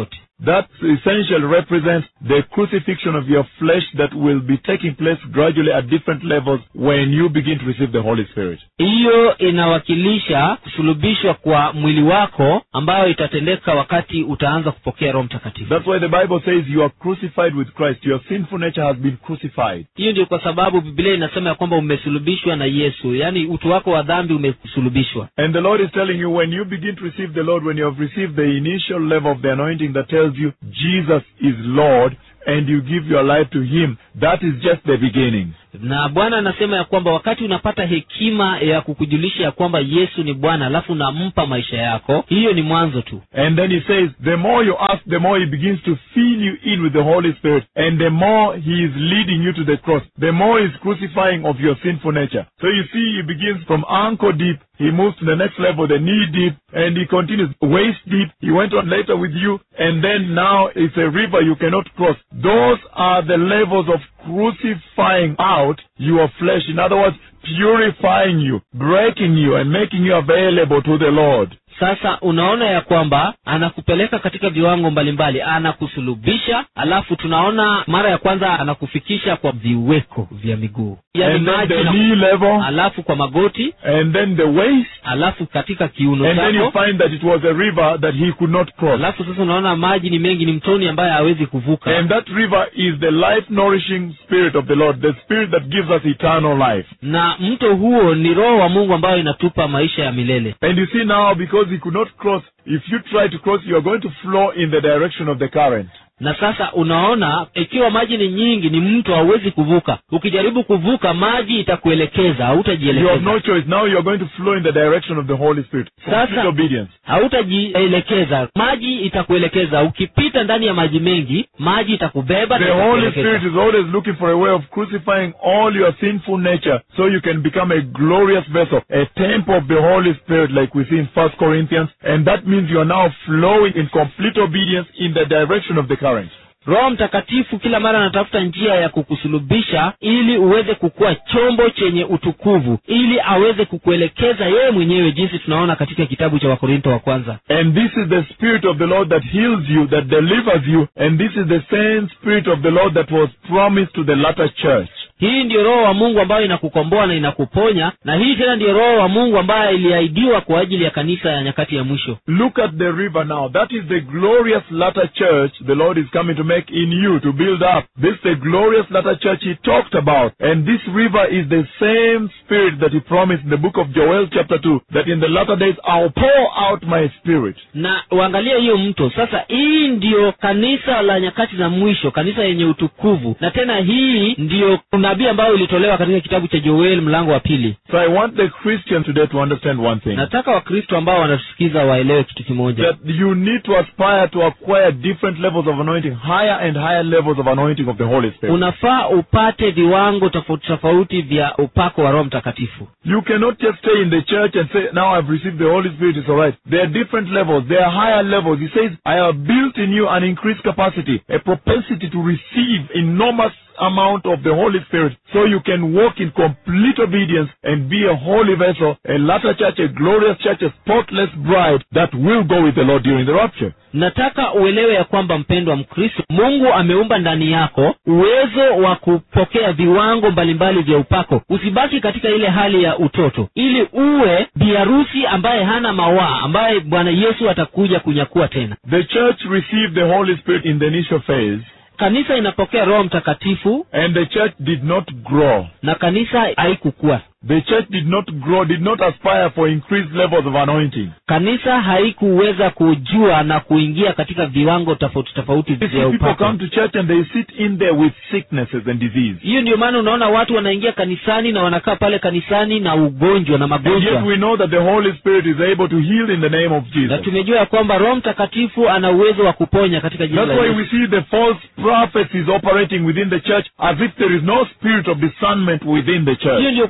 that essentially represents the crucifixion of your flesh that will be taking place gradually at different levels when you begin to receive the Holy Spirit. hiyo inawakilisha kusulubishwa kwa mwili wako ambayo itatendeka wakati utaanza kupokea roho mtakatifu That's why the Bible says you are crucified with Christ. Your sinful nature has been crucified. hiyo ndio kwa sababu biblia inasema ya kwamba umesulubishwa na yesu yaani utu wako wa dhambi umesulubishwa And the Lord is telling you when you begin to receive the Lord, when you have received the initial level of the anointing that tells you Jesus is Lord, and you give your life to Him, that is just the beginning. na bwana anasema ya kwamba wakati unapata hekima ya kukujulisha ya kwamba yesu ni bwana alafu unampa maisha yako hiyo ni mwanzo tu And then He says, the more you ask, the more He begins to fill you in with the Holy Spirit, and the more He is leading you to the cross, the more He's crucifying of your sinful nature. So you see, He begins from ankle deep, He moves to the next level, the knee deep, and He continues waist deep. He went on later with you, and then now it's a river you cannot cross. Those are the levels of crucifying out your flesh. In other words, purifying you, breaking you, and making you available to the Lord. sasa unaona ya kwamba anakupeleka katika viwango mbalimbali anakusulubisha alafu tunaona mara ya kwanza anakufikisha kwa viweko vya miguu yaani and then maji the na- knee level, alafu kwa magoti and then the waist, alafu katika kiuno and then you chako find that it was a river that he could not cross. alafu sasa unaona maji ni mengi ni mtoni ambaye hawezi kuvuka And that river is the life nourishing spirit of the Lord, the spirit that gives us eternal life. na mto huo ni roho wa mungu ambayo inatupa maisha ya milele And you see now, because he could not cross, if you try to cross, you are going to flow in the direction of the current. na sasa unaona ikiwa maji ni nyingi ni mto hauwezi kuvuka ukijaribu kuvuka maji itakuelekeza You have hautajielekeza no choice. Now you are going to flow in the direction of the Holy Spirit. Complete Sasa- obedience. hautajielekeza maji itakuelekeza ukipita ndani ya maji mengi maji itakubeba na The Holy itakuelekeza. Spirit is always looking for a way of crucifying all your sinful nature so you can become a glorious vessel, a temple of the Holy Spirit like we see in First Corinthians. And that means you are now flowing in complete obedience in the direction of the current. roho mtakatifu kila mara anatafuta njia ya kukusulubisha ili uweze kukuwa chombo chenye utukuvu ili aweze kukuelekeza yeye mwenyewe jinsi tunaona katika kitabu cha wakorinto wa kwanza And this is the Spirit of the Lord that heals you, that delivers you, and this is the same Spirit of the Lord that was promised to the latter church. hii ndiyo roho wa mungu ambayo inakukomboa na inakuponya na hii tena ndiyo roho wa mungu ambayo iliahidiwa kwa ajili ya kanisa ya nyakati ya mwisho Look at the river now. That is the glorious latter church the Lord is coming to make in you, to build up. This is the glorious latter church He talked about. And this river is the same Spirit that He promised in the book of Joel chapter 2, that in the latter days I'll pour out my Spirit. na uangalie hiyo mto sasa hii ndiyo kanisa la nyakati za mwisho kanisa yenye utukuvu na tena hii ndiyo unabii ambayo ilitolewa katika kitabu cha joel mlango wa pili So I want the Christian today to understand one thing. nataka wakristo ambao wanatusikiza waelewe kitu kimoja That you need to aspire to acquire different levels of anointing, higher and higher levels of anointing of the Holy Spirit. unafaa upate viwango tofauti tofauti vya upako wa roho mtakatifu You cannot just stay in the church and say, now I've received the Holy Spirit, it's alright. There are different levels. There are higher levels. He says, I have built in you an increased capacity, a propensity to receive enormous amount of the Holy Spirit so you can walk in complete obedience and be a holy vessel, a latter church, a glorious church, a spotless bride that will go with the Lord during the rapture. nataka uelewe ya kwamba mpendwa mkristo mungu ameumba ndani yako uwezo wa kupokea viwango mbalimbali vya upako usibaki katika ile hali ya utoto ili uwe biharusi ambaye hana mawaa ambaye bwana yesu atakuja kunyakua tena The church received the Holy Spirit in the initial phase kanisa inapokea roho mtakatifu and the church did not grow. na kanisa haikukua The church did not grow, did not aspire for increased levels of anointing. kanisa haikuweza kujua na kuingia katika viwango tofauti tofauti You see, vya people upako come to church and they sit in there with sicknesses and disease. hiyo ndio maana unaona watu wanaingia kanisani na wanakaa pale kanisani na ugonjwa na And yet magonjwa we know that the Holy Spirit is able to heal in the name of na Jesus. tumejua ya kwamba roho mtakatifu ana uwezo wa kuponya katika jina That's la why Yesu. we see the false prophets is operating within the church as if there is no spirit of discernment within the hiyo church. ndio kwa sababu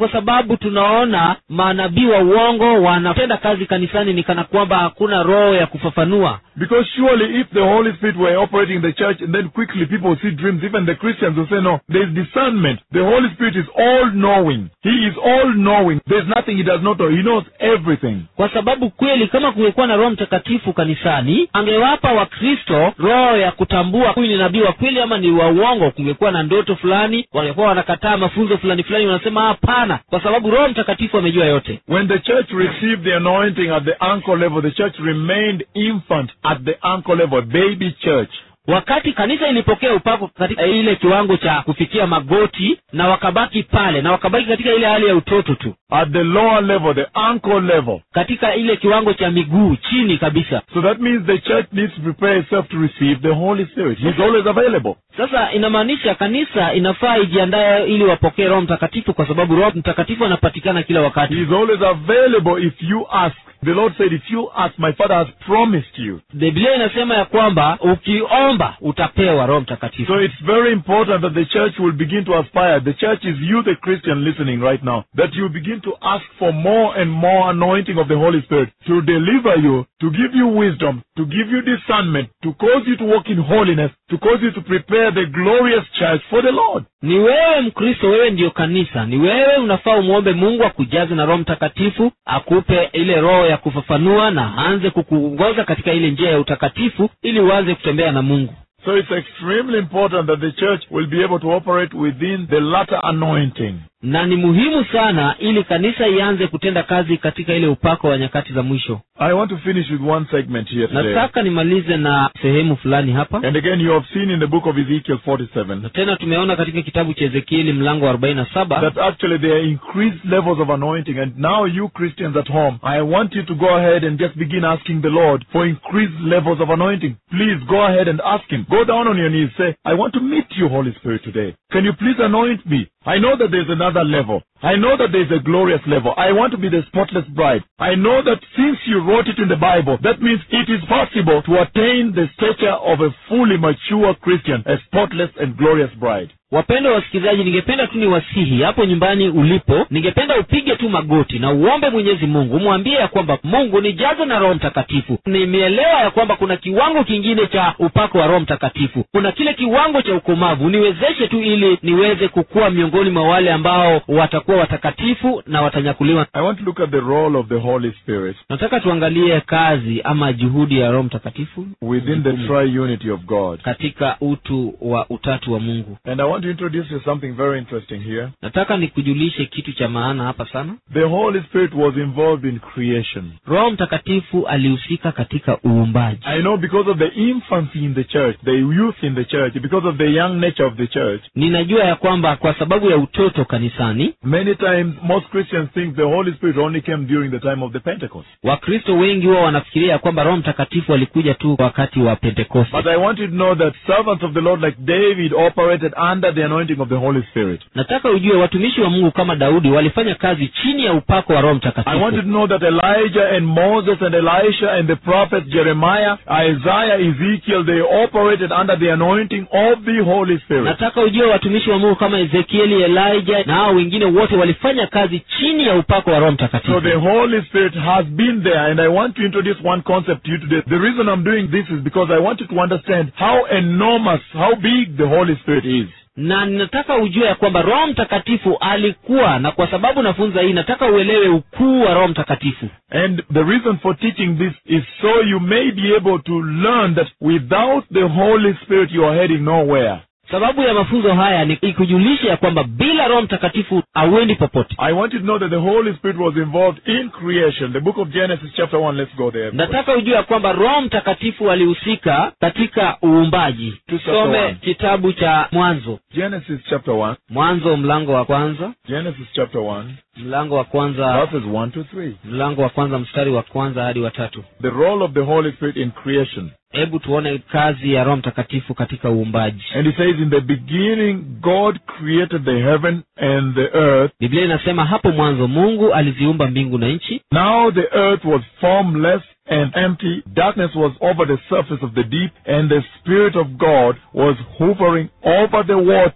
sababu tunaona manabii wa uongo wanatenda kazi kanisani ni kana kwamba hakuna roho ya kufafanua Because surely if the Holy Spirit were operating in the church and then quickly people see dreams, even the Christians will say, no, there is discernment. The Holy Spirit is all knowing. He is all knowing. There's nothing he does not know. He knows everything. kwa sababu kweli kama kungekuwa na roho mtakatifu kanisani angewapa wakristo roho ya kutambua huyu ni nabii wa kweli ama ni wa uongo kungekuwa na ndoto fulani wangekuwa wanakataa mafunzo fulani fulani wanasema hapana kwa sababu roho mtakatifu amejua yote When the church received the anointing at the ankle level, the church remained infant at the ankle level, baby church. wakati kanisa ilipokea upako katika ile kiwango cha kufikia magoti na wakabaki pale na wakabaki katika ile hali ya utoto tu At the lower level, the ankle level. katika ile kiwango cha miguu chini kabisa So that means the church needs to prepare itself to receive the Holy Spirit. He's always available. sasa inamaanisha kanisa inafaa ijiandae ili wapokee roho mtakatifu kwa sababu roho mtakatifu anapatikana kila wakati He's always available if you ask. The Lord said, if you ask, my Father has promised you. biblia inasema ya kwamba ukiomba utapewa roho mtakatifu So it's very important that the church will begin to aspire. The church is you, the Christian, listening right now. That you begin to ask for more and more anointing of the Holy Spirit to deliver you, to give you wisdom, to give you discernment, to cause you to walk in holiness, to cause you to prepare the glorious church for the Lord. ni wewe mkristo wewe ndiyo kanisa ni wewe unafaa umwombe mungu akujaze na roho mtakatifu akupe ile roho ya kufafanua na aanze kukuongoza katika ile njia ya utakatifu ili uanze kutembea na mungu So it's extremely important that the church will be able to operate within the latter anointing. na ni muhimu sana ili kanisa ianze kutenda kazi katika ile upako wa nyakati za mwisho I want to finish with one segment here today. nataka nimalize na sehemu fulani hapa And again, you have seen in the book of Ezekiel 47 na tena tumeona katika kitabu cha ezekieli mlango wa arobaini na saba that actually there are increased levels of anointing. And now, you Christians at home, I want you to go ahead and just begin asking the Lord for increased levels of anointing. Please go ahead and ask Him. Go down on your knees. Say, I want to meet you, Holy Spirit, today. Can you please anoint me? I know that there's another level. I know that there's a glorious level. I want to be the spotless bride. I know that since you wrote it in the Bible, that means it is possible to attain the stature of a fully mature Christian, a spotless and glorious bride. wapendwa wasikilizaji ningependa tu niwasihi hapo nyumbani ulipo ningependa upige tu magoti na uombe mwenyezi mungu umwambie ya kwamba mungu nijaze na roho mtakatifu nimeelewa ya kwamba kuna kiwango kingine cha upako wa roho mtakatifu kuna kile kiwango cha ukomavu niwezeshe tu ili niweze kukua miongoni mwa wale ambao watakuwa watakatifu na watanyakuliwa I want to look at the role of the Holy Spirit nataka tuangalie kazi ama juhudi ya roho mtakatifu within the triunity of God. katika utu wa utatu wa mungu And I want to introduce you something very interesting here. nataka nikujulishe kitu cha maana hapa sana The Holy Spirit was involved in creation. roho mtakatifu alihusika katika uumbaji I know because of the infancy in the church, the youth in the church, because of the young nature of the church, ninajua ya kwamba kwa sababu ya utoto kanisani many times most Christians think the Holy Spirit only came during the time of the Pentecost. wakristo wengi huwa wanafikiria ya kwamba roho mtakatifu alikuja tu wakati wa pentekoste But I want you to know that servants of the Lord like David operated under the anointing of the Holy Spirit. nataka ujue watumishi wa mungu kama daudi walifanya kazi chini ya upako wa roho I want you mtakatifu to know that Elijah and Moses and Elisha and the prophets Jeremiah, Isaiah, Ezekiel, they operated under the anointing of the Holy Spirit. nataka ujue watumishi wa mungu kama ezekieli elijah na hao wengine wote walifanya kazi chini ya upako wa roho So mtakatifu the Holy Spirit has been there, and I want to introduce one concept to you today. The reason I'm doing this is because I want you to understand how enormous, how big the Holy Spirit is. na ninataka ujue ya kwamba roho mtakatifu alikuwa na kwa sababu nafunza hii nataka uelewe ukuu wa roho mtakatifu And the reason for teaching this is so you may be able to learn that without the Holy Spirit you are heading nowhere. sababu ya mafunzo haya ni ikujulisha ya kwamba bila roho mtakatifu hauendi popote I want you to know that the Holy Spirit was involved in creation. The book of Genesis, chapter 1, let's go there. nataka ujue ya kwamba roho mtakatifu alihusika katika uumbaji tusome one. kitabu cha mwanzo Genesis, chapter 1. mwanzo mlango wa kwanza Genesis, chapter 1, mlango wa kwanza verses 1 to 3. mlango wa kwanza mstari wa kwanza hadi wa tatu The role of the Holy Spirit in creation. hebu tuone kazi ya roho mtakatifu katika uumbaji And he says, In the beginning, God created the heaven and the earth. biblia inasema hapo mwanzo mungu aliziumba mbingu na nchi Now the earth was formless and empty. Darkness was over the surface of the deep, and the Spirit of God was hovering over the water.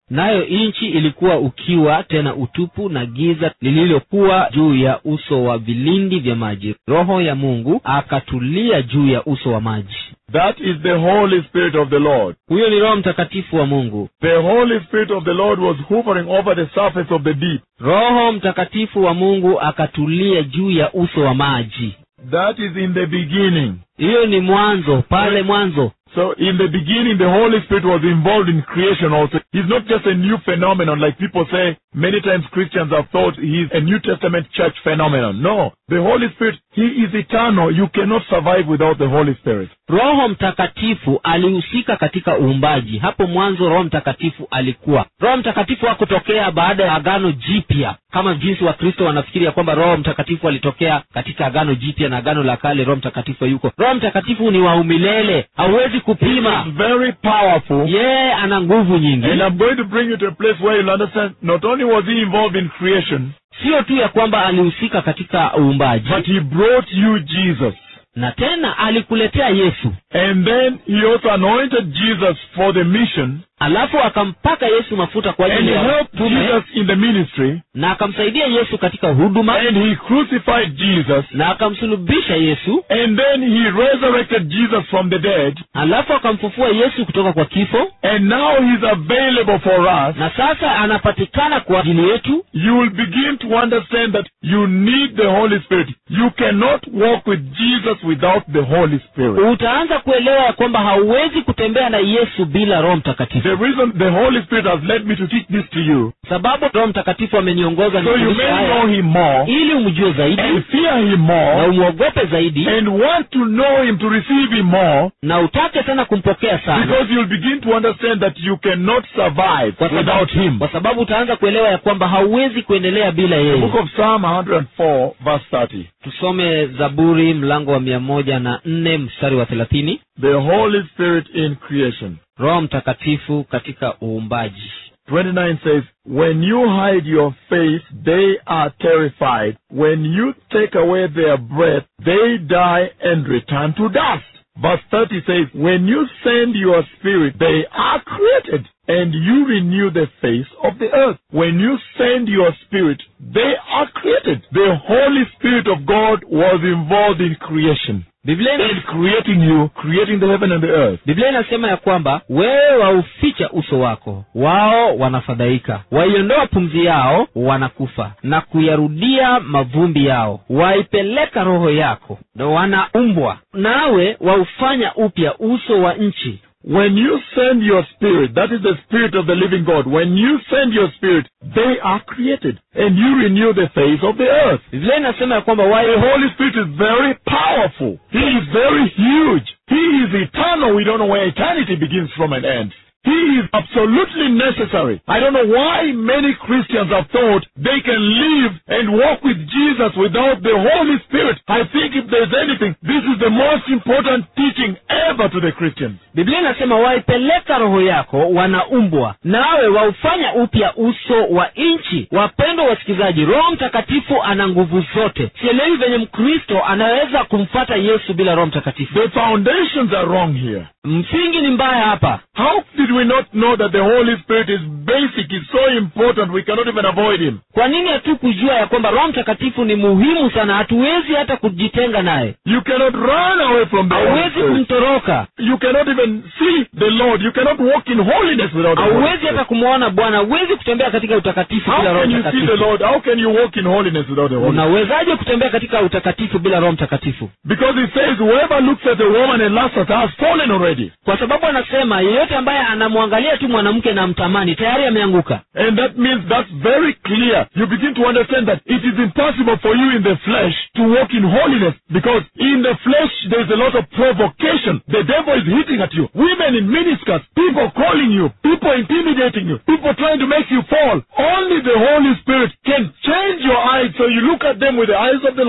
nayo nchi ilikuwa ukiwa tena utupu na giza lililokuwa juu ya uso wa vilindi vya maji roho ya mungu akatulia juu ya uso wa maji That is the Holy Spirit of the Lord. huyo ni roho mtakatifu wa mungu The Holy Spirit of the Lord was hovering over the surface of the deep. roho mtakatifu wa mungu akatulia juu ya uso wa maji That is in the beginning. hiyo ni mwanzo pale mwanzo So in the beginning, the Holy Spirit was involved in creation also. He's not just a new phenomenon like people say. Many times Christians have thought he's a New Testament church phenomenon. No. The Holy Spirit, he is eternal. You cannot survive without the Holy Spirit. roho mtakatifu alihusika katika uumbaji hapo mwanzo roho mtakatifu alikuwa roho mtakatifu hakutokea baada ya agano jipya kama jinsi wakristo wanafikiri ya kwamba roho mtakatifu alitokea katika agano jipya na agano la kale roho mtakatifu yuko roho mtakatifu ni wa umilele hauwezi kupima It's very powerful. yeye ana nguvu nyingi And I'm going to bring you to a place where you'll understand not only was he involved in creation, sio tu ya kwamba alihusika katika uumbaji but he brought you Jesus. na tena alikuletea yesu And then he also anointed Jesus for the mission alafu akampaka yesu mafuta kwa and ajili he ya helped tume Jesus in the ministry na akamsaidia yesu katika huduma and he crucified Jesus na akamsulubisha yesu and then he resurrected Jesus from the dead alafu akamfufua yesu kutoka kwa kifo and now he's available for us. na sasa anapatikana kwa ajili yetu You will begin to understand that you need the Holy Spirit. You cannot walk with Jesus without the Holy Spirit. utaanza kuelewa ya kwamba hauwezi kutembea na yesu bila roho mtakatifu The reason the Holy Spirit has led me to teach this to you, sababu roho mtakatifu ameniongoza so you nifundishe may know haya him more ili umjue zaidi and fear him na more umwogope zaidi and want to know him to receive him more na utake sana kumpokea sana because you'll begin to understand that you cannot survive kwa without sababu, him. kwa sababu utaanza kuelewa ya kwamba hauwezi kuendelea bila The yeye book of Psalm 104 verse 30. tusome zaburi mlango wa mia moja na nne mstari wa thelathini The Holy Spirit in creation. roho mtakatifu katika uumbaji 29 says, When you hide your face, they are terrified. When you take away their breath, they die and return to dust. Verse 30 says, When you send your spirit, they are created, and you renew the face of the earth. When you send your spirit, they are created. The Holy Spirit of God was involved in creation. biblia ina- In creating you, creating the heaven and the earth. biblia inasema ya kwamba wewe wauficha uso wako wao wanafadhaika waiondoa pumzi yao wanakufa na kuyarudia mavumbi yao waipeleka roho yako na wanaumbwa nawe waufanya upya uso wa nchi When you send your spirit, that is the spirit of the living God, when you send your spirit, they are created and you renew the face of the earth. biblia inasema ya kwamba The wae Holy Spirit is very powerful. He is very huge. He is eternal. We don't know where eternity begins from and ends. He is absolutely necessary. I don't know why many Christians have thought they can live and walk with Jesus without the Holy Spirit. I think if there's anything, this is the most important teaching ever to the Christians. biblia inasema waipeleka roho yako wanaumbwa nawe waufanya upya uso wa nchi wapendwa wasikilizaji roho mtakatifu ana nguvu zote sielewi venye mkristo anaweza kumfata yesu bila roho mtakatifu The foundations are wrong here. msingi ni mbaya hapa How did we not know that the Holy Spirit is basic, is so important, we cannot even avoid Him? kwa nini hatu kujua ya kwamba roho mtakatifu ni muhimu sana hatuwezi hata kujitenga naye You cannot run away from the Holy hauwezi Spirit. kumtoroka You cannot even see the Lord. You cannot walk in holiness without the Holy hauwezi hata Spirit. kumwona bwana huwezi kutembea katika utakatifu bila How roho can you see the mtakatifu Lord? How can you walk in holiness without the Holy Spirit? unawezaje kutembea katika utakatifu bila roho mtakatifu Because it says, whoever looks at a woman and lusts at her has fallen already. kwa sababu anasema yeyote ambaye anamwangalia tu mwanamke na mtamani tayari ameanguka And that means that's very clear. You begin to understand that it is impossible for you in the flesh to walk in holiness because in the flesh there's a lot of provocation. The devil is hitting at you. Women in miniskirts, people calling you, people intimidating you, people trying to make you fall. Only the Holy Spirit can change your eyes so you look at them with the eyes of the Lord.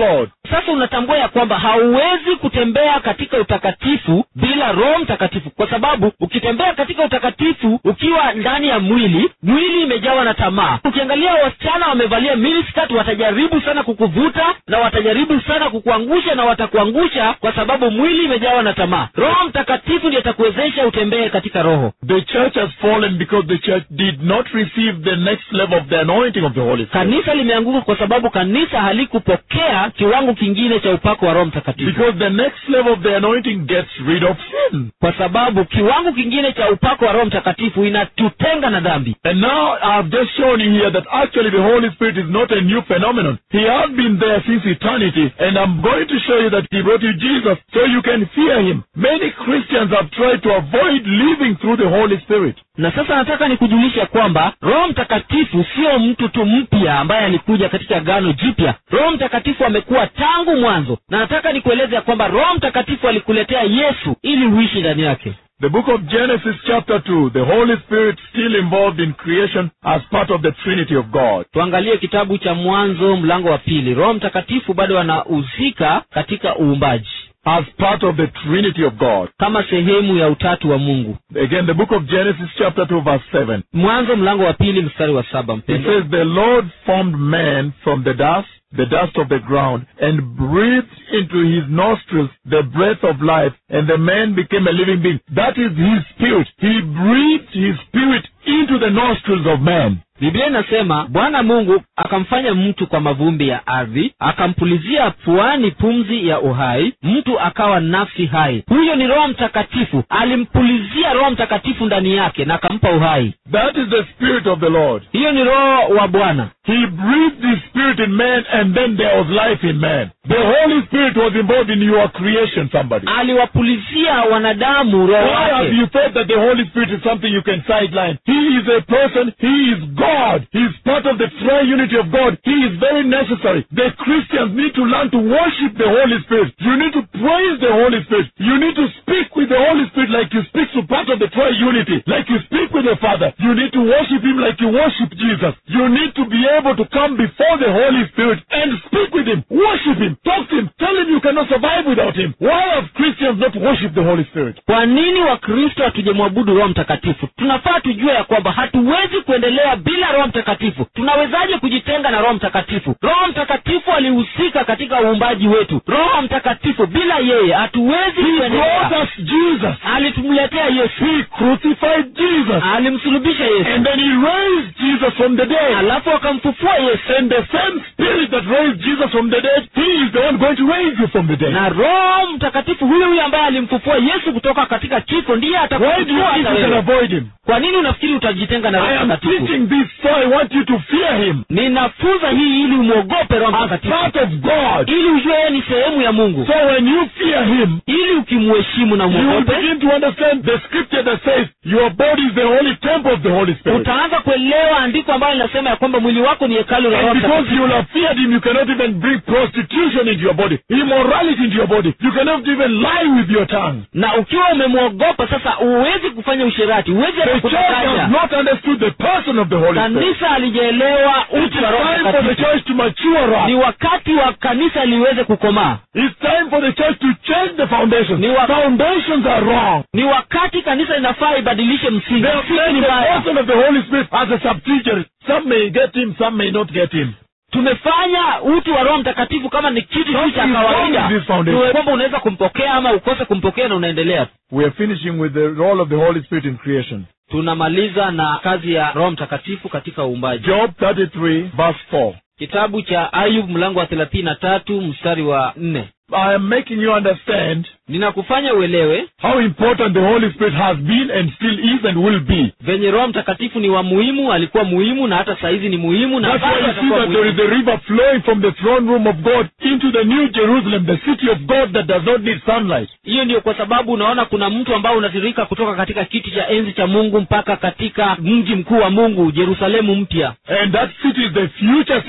sasa unatambua ya kwamba hauwezi kutembea katika utakatifu bila roho mtakatifu kwa sababu ukitembea katika utakatifu ukiwa ndani ya mwili mwili imejawa na tamaa ukiangalia wasichana wamevalia miniskirt watajaribu sana kukuvuta na watajaribu sana kukuangusha na watakuangusha kwa sababu mwili imejawa na tamaa roho mtakatifu ndiye atakuwezesha utembee katika roho The church has fallen because the church did not receive the next level of the anointing of the Holy Spirit. kanisa limeanguka kwa sababu kanisa halikupokea kiwango kingine cha upako wa roho mtakatifu Because the next level of the anointing gets rid of sin. kwa sababu kiwango kingine cha upako wa roho mtakatifu inatutenga na dhambi And now I've just shown you here that actually the Holy Spirit is not a new phenomenon. He has been there since eternity. And I'm going to show you that He brought you Jesus so you can fear Him. Many Christians have tried to avoid living through the Holy Spirit. na sasa nataka nikujulisha kwamba roho mtakatifu sio mtu tu mpya ambaye alikuja katika gano jipya roho mtakatifu amekuwa tangu mwanzo na nataka nikueleze ya kwamba roho mtakatifu alikuletea yesu ili uishi ndani yake The book of Genesis chapter 2, the Holy Spirit still involved in creation as part of the Trinity of God. tuangalie kitabu cha mwanzo mlango wa pili roho mtakatifu bado anahusika katika uumbaji As part of the Trinity of God. kama sehemu ya utatu wa mungu Again, the book of Genesis chapter 2 verse 7. mwanzo mlango wa pili mstari wa saba It mpendo says, The Lord formed man from the dust, the dust of the ground, and breathed into his nostrils the breath of life, and the man became a living being. That is his spirit. He breathed his spirit into the nostrils of man. biblia inasema bwana mungu akamfanya mtu kwa mavumbi ya ardhi akampulizia puani pumzi ya uhai mtu akawa nafsi hai huyo ni roho mtakatifu alimpulizia roho mtakatifu ndani yake na akampa uhai That is the spirit of the Lord. hiyo ni roho wa bwana He breathed his spirit in man, and then there was life in man. The Holy Spirit was involved in your creation, somebody. aliwapulizia wanadamu roho Why have wake you thought that the Holy Spirit is something you can sideline? He is a person. He is God. He is part of the triunity of God. He is very necessary. The Christians need to learn to worship the Holy Spirit. You need to praise the Holy Spirit. You need to speak with the Holy Spirit like you speak to part of the triunity, like you speak with the Father. You need to worship Him like you worship Jesus. You need to be able to come before the Holy Spirit and speak with Him, worship Him, talk to Him, tell Him you cannot survive without Him. Why have Christians not worshipped the Holy Spirit? kwa nini wakristo hatujamwabudu roho mtakatifu tunafaa tujue ya kwamba hatuwezi kuendelea bila roho mtakatifu tunawezaje kujitenga na roho mtakatifu roho mtakatifu alihusika katika uumbaji wetu roho mtakatifu bila yeye hatuwezi He brought kuendelea us Jesus. alitumletea yesu He crucified Jesus. alimsulubisha yesu And then he raised Jesus from the dead. alafu akamfufua yesu And the same spirit that raised Jesus from the dead, he is the one going to raise you from the dead. na roho mtakatifu huyo huyo ambaye alimfufua yesu kutoka katika kifo ndiye Why do you atakufufua think hata you can wewe avoid him? kwa nini unafikiri utajitenga na I roho am mtakatifu teaching this so I want you to fear him. ninafunza hii ili umwogope roho As mtakatifu part of God. ili ujue yeye ni sehemu ya mungu So when you fear him, ili ukimheshimu na you will umwogope begin to understand the scripture that says your body is the holy temple of the Holy Spirit. utaanza kuelewa andiko ambayo linasema ya kwamba mwili wako ni hekalu la roho And because mtakatifu you will have feared him, you cannot even bring prostitution into your body, immorality into your body. You cannot even lie with your tongue. na ukiwa umemwogopa sasa huwezi kufanya usherati huwezi hata The church has kudanganya not understood the person of the Holy Spirit. kanisa alijaelewa It is utu wa roho time for the mtakatifu church to mature ni up. wakati wa kanisa liweze kukomaa It's time for the church to change the foundations. Ni wa- Foundations are wrong. ni wakati kanisa inafaa ibadilishe msingi They have msingi made ni the mbaya person of the Holy Spirit as a subsidiary. Some may get him, some may not get him. tumefanya utu wa roho mtakatifu kama ni kitu tu cha Something is wrong kawaida with this foundation. Tuwe kwamba unaweza kumpokea ama ukose kumpokea na unaendelea We are finishing with the role of the Holy Spirit in creation. tunamaliza na kazi ya roho mtakatifu katika uumbaji Job 33, verse 4. kitabu cha ayub mlango wa thelathini na tatu mstari wa nne I am making you understand ninakufanya uelewe how important the Holy Spirit has been and still is and will be. venye roho mtakatifu ni wa muhimu alikuwa muhimu na hata saizi ni muhimu na That's why bado you see atakuwa that there is muhimu a river flowing from the throne room of God into the new Jerusalem, the city of God that does not need sunlight. hiyo ndiyo kwa sababu unaona kuna mtu ambao unatiririka kutoka katika kiti cha enzi cha mungu mpaka katika mji mkuu wa mungu jerusalemu mpya And that city is the future city.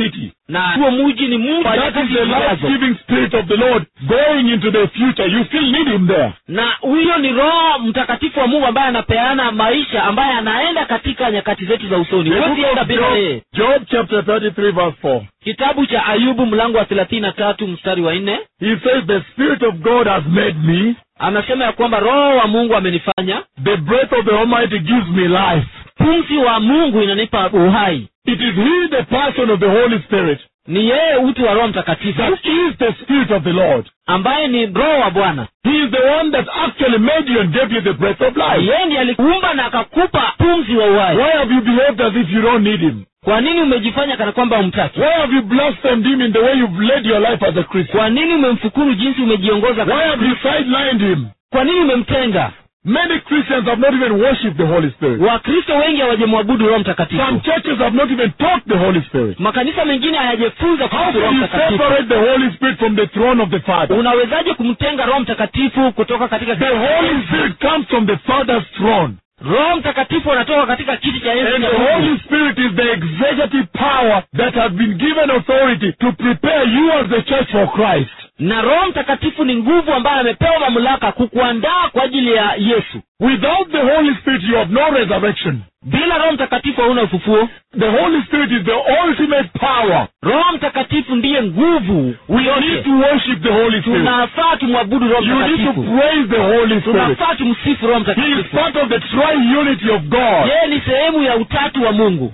na huo muji ni mungu wa That is nyakati the zijazo life-giving spirit of the Lord going into the future. You still need him there. na huyo ni roho mtakatifu wa mungu ambaye anapeana maisha ambaye anaenda katika nyakati zetu za usoni The book huwezi enda of bila yeye Job, Job chapter 33 verse 4. kitabu cha ayubu mlango wa thelathini na tatu mstari wa nne He says, the spirit of God has made me. anasema ya kwamba roho wa mungu amenifanya The breath of the Almighty gives me life. pumzi wa mungu inanipa uhai It is he, the person of the Holy Spirit, ni yeye utu wa roho mtakatifu that is the spirit of the Lord. ambaye ni roho wa bwana He is the one that actually made you and gave you the breath of life. yeye ndiye alikuumba na akakupa pumzi wa uhai Why have you behaved as if you don't need him? kwa nini umejifanya kana kwamba umtaki Why have you blasphemed him in the way you've led your life as a Christian? kwa nini umemfukuru jinsi umejiongoza Why have you sidelined him? kwa nini umemtenga Many Christians have not even worshipped the Holy Spirit. wakristo wengi hawajamwabudu roho Some mtakatifu churches have not even taught the Holy Spirit. makanisa mengine hayajifunza How kuhusu roho can you mtakatifu separate the Holy Spirit from the throne of the Father? unawezaje kumtenga roho mtakatifu kutoka katika The Holy Spirit comes from the Father's throne. roho mtakatifu anatoka katika kiti cha enzi And cha the Mungu. Holy Spirit is the executive power that has been given authority to prepare you as the church for Christ. na roho mtakatifu ni nguvu ambayo amepewa mamlaka kukuandaa kwa ajili ya yesu Without the Holy Spirit, you have no resurrection. bila roho mtakatifu hauna ufufuo The Holy Spirit is the ultimate power. roho mtakatifu ndiye nguvu We need yote to worship the Holy Spirit. tunafaa tumwabudu roho You need to mtakatifu praise the Holy Spirit. tunafaa tumsifu roho He is mtakatifu part of the triunity of God. yeye ni sehemu ya utatu wa mungu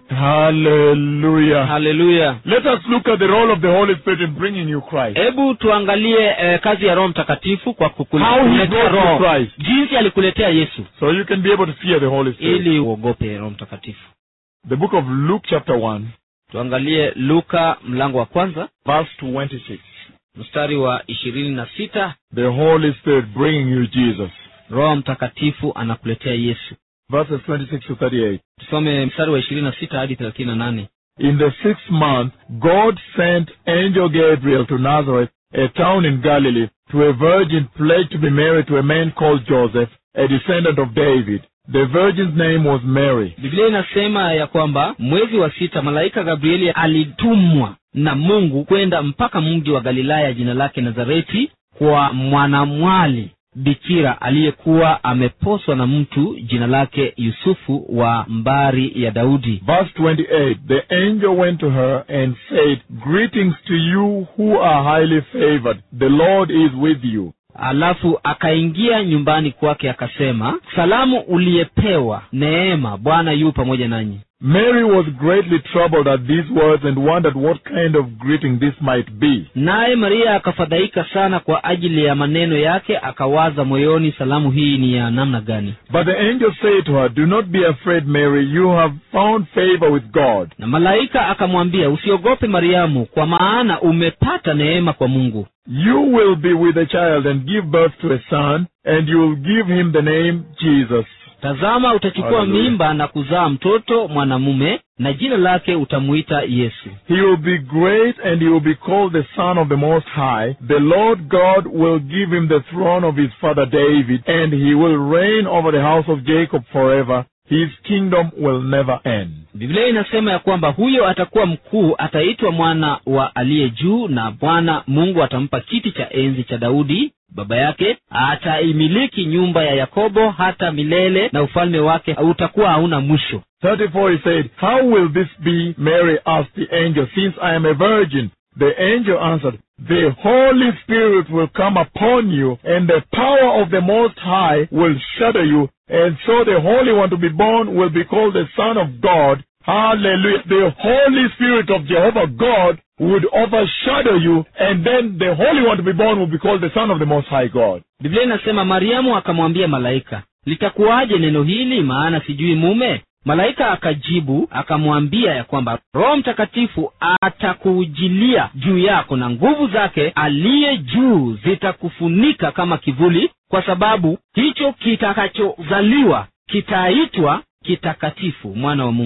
Hallelujah. haleluya Let us look at the role of the Holy Spirit in bringing you Christ. hebu tuangalie eh, kazi ya roho mtakatifu kwa How he kukuletea brought you roho Christ. jinsi alikuletea yesu So you can be able to fear the Holy Spirit. ili uogope roho mtakatifu The book of Luke chapter 1, tuangalie luka mlango wa kwanza verse 26. mstari wa ishirini na sita The Holy Spirit bringing you Jesus. roho mtakatifu anakuletea yesu Verses 26 to 38. tusome mstari wa ishirini na sita hadi thelathini na nane In the sixth month, God sent angel Gabriel to Nazareth, a town in Galilee, to a virgin pledged to be married to a man called Joseph, a descendant of David. The virgin's name was Mary. biblia inasema ya kwamba mwezi wa sita malaika gabrieli alitumwa na mungu kwenda mpaka mji wa galilaya jina lake nazareti kwa mwanamwali bikira aliyekuwa ameposwa na mtu jina lake yusufu wa mbari ya daudi Verse 28 The angel went to her and said, Greetings to you who are highly favored. The Lord is with you. alafu akaingia nyumbani kwake akasema salamu uliyepewa neema bwana yu pamoja nanyi Mary was greatly troubled at these words and wondered what kind of greeting this might be. naye maria akafadhaika sana kwa ajili ya maneno yake akawaza moyoni salamu hii ni ya namna gani But the angel said to her, Do not be afraid, Mary. You have found favor with God. na malaika akamwambia usiogope mariamu kwa maana umepata neema kwa mungu You will be with a child and give birth to a son, and you will give him the name Jesus. tazama utachukua Hallelujah. mimba na kuzaa mtoto mwanamume na jina lake utamuita yesu He will be great, and he will be called the Son of the Most High. The Lord God will give him the throne of his father David, and he will reign over the house of Jacob forever. His kingdom will never end. biblia inasema ya kwamba huyo atakuwa mkuu ataitwa mwana wa aliye juu na bwana mungu atampa kiti cha enzi cha daudi baba yake ataimiliki nyumba ya yakobo hata milele na ufalme wake utakuwa hauna mwisho 34 he said, How will this be, Mary asked the angel, since I am a virgin? The angel answered, The Holy Spirit will come upon you, and the power of the Most High will shadow you, and so the Holy One to be born will be called the Son of God. Hallelujah. The Holy Spirit of Jehovah God would overshadow you, and then the Holy One to be born will be called the Son of the Most High God. biblia inasema mariamu akamwambia malaika litakuwaje neno hili maana sijui mume malaika akajibu akamwambia ya kwamba roho mtakatifu atakuujilia juu yako na nguvu zake aliye juu zitakufunika kama kivuli kwa sababu hicho kitakachozaliwa kitaitwa kitakatifu mwana wa mungu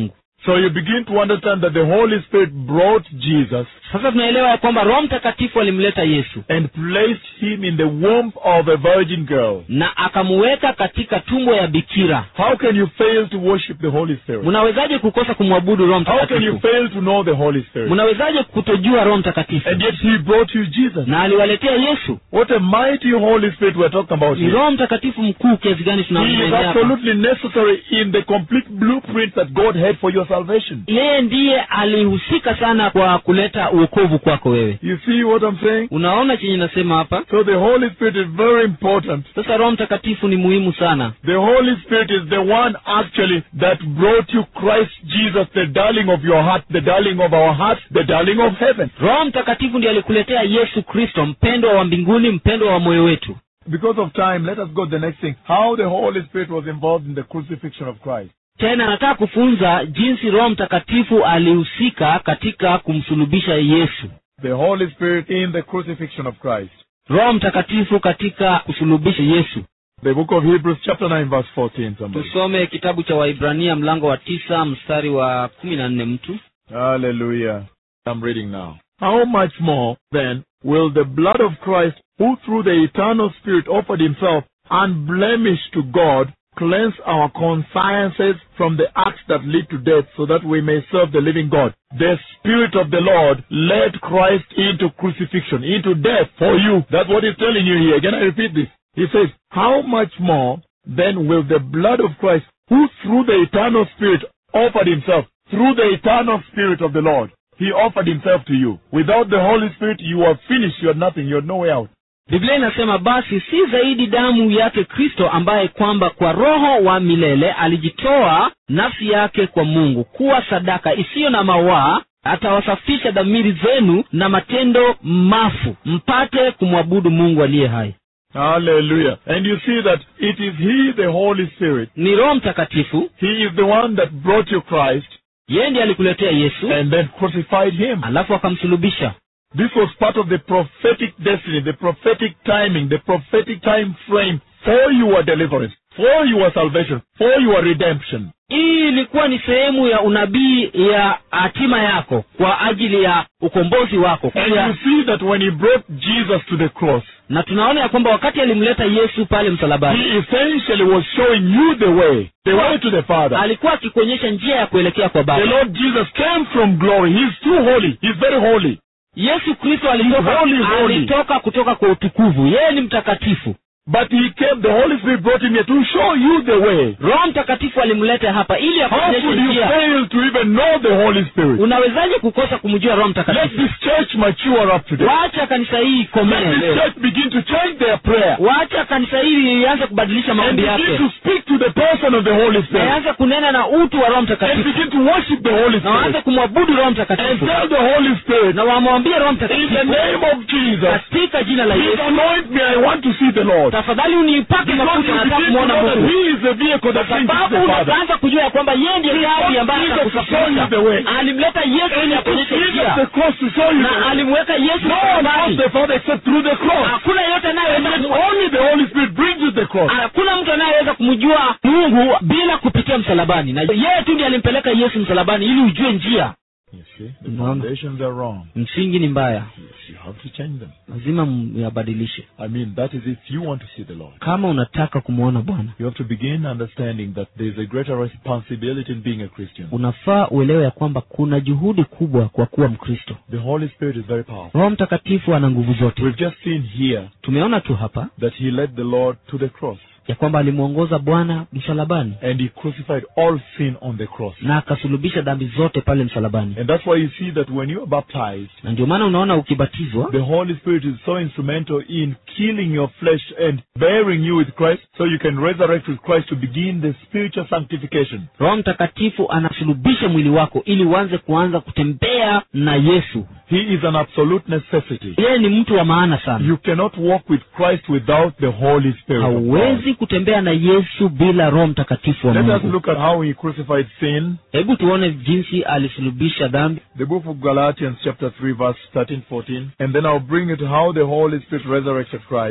So you begin to understand that the Holy Spirit brought Jesus sasa tunaelewa ya kwamba roho mtakatifu alimleta yesu and placed him in the womb of a virgin girl. na akamuweka katika tumbo ya bikira How can you fail to worship the Holy Spirit? mnawezaje kukosa kumwabudu roho How can you mtakatifu fail to know the Holy Spirit? mnawezaje kutojua roho mtakatifu And yet he brought you Jesus. na aliwaletea yesu What a mighty Holy Spirit we're talking about ni here. roho mtakatifu mkuu kiasi gani He is tunamwendea hapa absolutely necessary in the complete blueprint that God had for your salvation. yeye ndiye alihusika sana kwa kuleta uokovu kwako wewe You see what I'm saying? unaona chenye nasema hapa So the Holy Spirit is very important. sasa roho mtakatifu ni muhimu sana The Holy Spirit is the one actually that brought you Christ Jesus, the darling of your heart, the darling of our hearts, the darling of heaven. roho mtakatifu ndiye alikuletea yesu kristo mpendwa wa mbinguni mpendwa wa moyo wetu Because of time, let us go to the next thing. How the Holy Spirit was involved in the crucifixion of Christ. tena nataka kufunza jinsi roho mtakatifu alihusika katika kumsulubisha yesu The Holy Spirit in the crucifixion of Christ. roho mtakatifu katika kusulubisha yesu The book of Hebrews chapter 9 verse 14 somebody. tusome kitabu cha waibrania mlango wa tisa mstari wa kumi na nne mtu Hallelujah. I'm reading now. How much more then will the blood of Christ, who through the eternal Spirit offered himself unblemished to God, cleanse our consciences from the acts that lead to death so that we may serve the living God? The Spirit of the Lord led Christ into crucifixion, into death for you. That's what he's telling you here. Can I repeat this? He says, How much more then will the blood of Christ, who through the eternal Spirit offered himself, through the eternal Spirit of the Lord, he offered himself to you. Without the Holy Spirit, you are finished. You are nothing. You are no way out. biblia inasema basi si zaidi damu yake kristo ambaye kwamba kwa roho wa milele alijitoa nafsi yake kwa mungu kuwa sadaka isiyo na mawaa atawasafisha dhamiri zenu na matendo mafu mpate kumwabudu mungu aliye hai Hallelujah. And you see that it is He, the Holy Spirit. ni roho mtakatifu He is the one that brought you Christ yeye ndiye alikuletea yesu and then crucified Him. alafu akamsulubisha This was part of the prophetic destiny, the prophetic timing, the prophetic time frame for your deliverance, for your salvation, for your redemption. hii ilikuwa ni sehemu ya unabii ya hatima yako kwa ajili ya ukombozi wako And Pia- you see that when He brought Jesus to the cross, na tunaona ya kwamba wakati alimleta yesu pale msalabani He essentially was showing you the way, the way to the Father. alikuwa akikuonyesha njia ya kuelekea kwa The baba Lord Jesus came from glory. He's too holy. He's very holy. yesu kristo alitoka, Holy, holy. alitoka kutoka kwa utukuvu yeye ni mtakatifu But he came, the Holy Spirit brought him here to show you the way. roho mtakatifu alimleta hapa ili How akuonyeshe could you njia fail to even know the Holy Spirit? unawezaje kukosa kumjua roho Let mtakatifu this church mature up today. wacha kanisa hii Let ikomee this leo church begin to change their prayer. wacha kanisa hili ianze kubadilisha And maombi begin yake to speak to the person of the Holy na Spirit. ianze kunena na utu wa roho And mtakatifu begin to worship the Holy na waanze Spirit. kumwabudu roho And mtakatifu tell the Holy Spirit, na wamwambie roho in the mtakatifu name of Jesus, katika jina la please yesu anoint me. I want to see the Lord. tafadhali unipake Because mafuta you nataka begin to kumwona know that mungu He is the vehicle that brings you to sababu the Father. unaanza kujua ya kwamba yeye ndiye gari ambaye Jesus to show you atakusafirisha the way. alimleta yesu And ili he took akuonyeshe Jesus the njia cross to show you the na way. alimweka yesu No one knows msalabani the Father except through the cross. hakuna yeyote And anayeweza yet ku- only the Holy Spirit brings you the cross. hakuna mtu anayeweza kumjua mungu bila kupitia msalabani na yeye tu ndiye alimpeleka yesu msalabani ili ujue njia You see, the No. foundations are wrong. msingi ni mbaya Yes, you have to change them. lazima myabadilishe I mean, that is if you want to see the Lord. kama unataka kumwona bwana You have to begin understanding that there is a greater responsibility in being a Christian. unafaa uelewe ya kwamba kuna juhudi kubwa kwa kuwa mkristo The Holy Spirit is very powerful. roho mtakatifu ana nguvu zote We've just seen here tumeona tu hapa that He led the Lord to the cross ya kwamba alimwongoza bwana msalabani and He crucified all sin on the cross. na akasulubisha dhambi zote pale msalabani And that's why you see that when you are baptized, na ndio maana unaona ukibatizwa the Holy Spirit is so instrumental in killing your flesh and bearing you with Christ so you can resurrect with Christ to begin the spiritual sanctification. roho mtakatifu anasulubisha mwili wako ili uanze kuanza kutembea na yesu He is an absolute necessity. yeye ni mtu wa maana sana You cannot walk with Christ without the Holy Spirit. of God. hauwezi kutembea na yesu bila roho mtakatifu wa Let us mungu look at how he crucified sin. hebu tuone jinsi alisulubisha dhambi The book of Galatians chapter 3 verse 13, 14. And then I'll bring you to how the Holy Spirit resurrected Christ.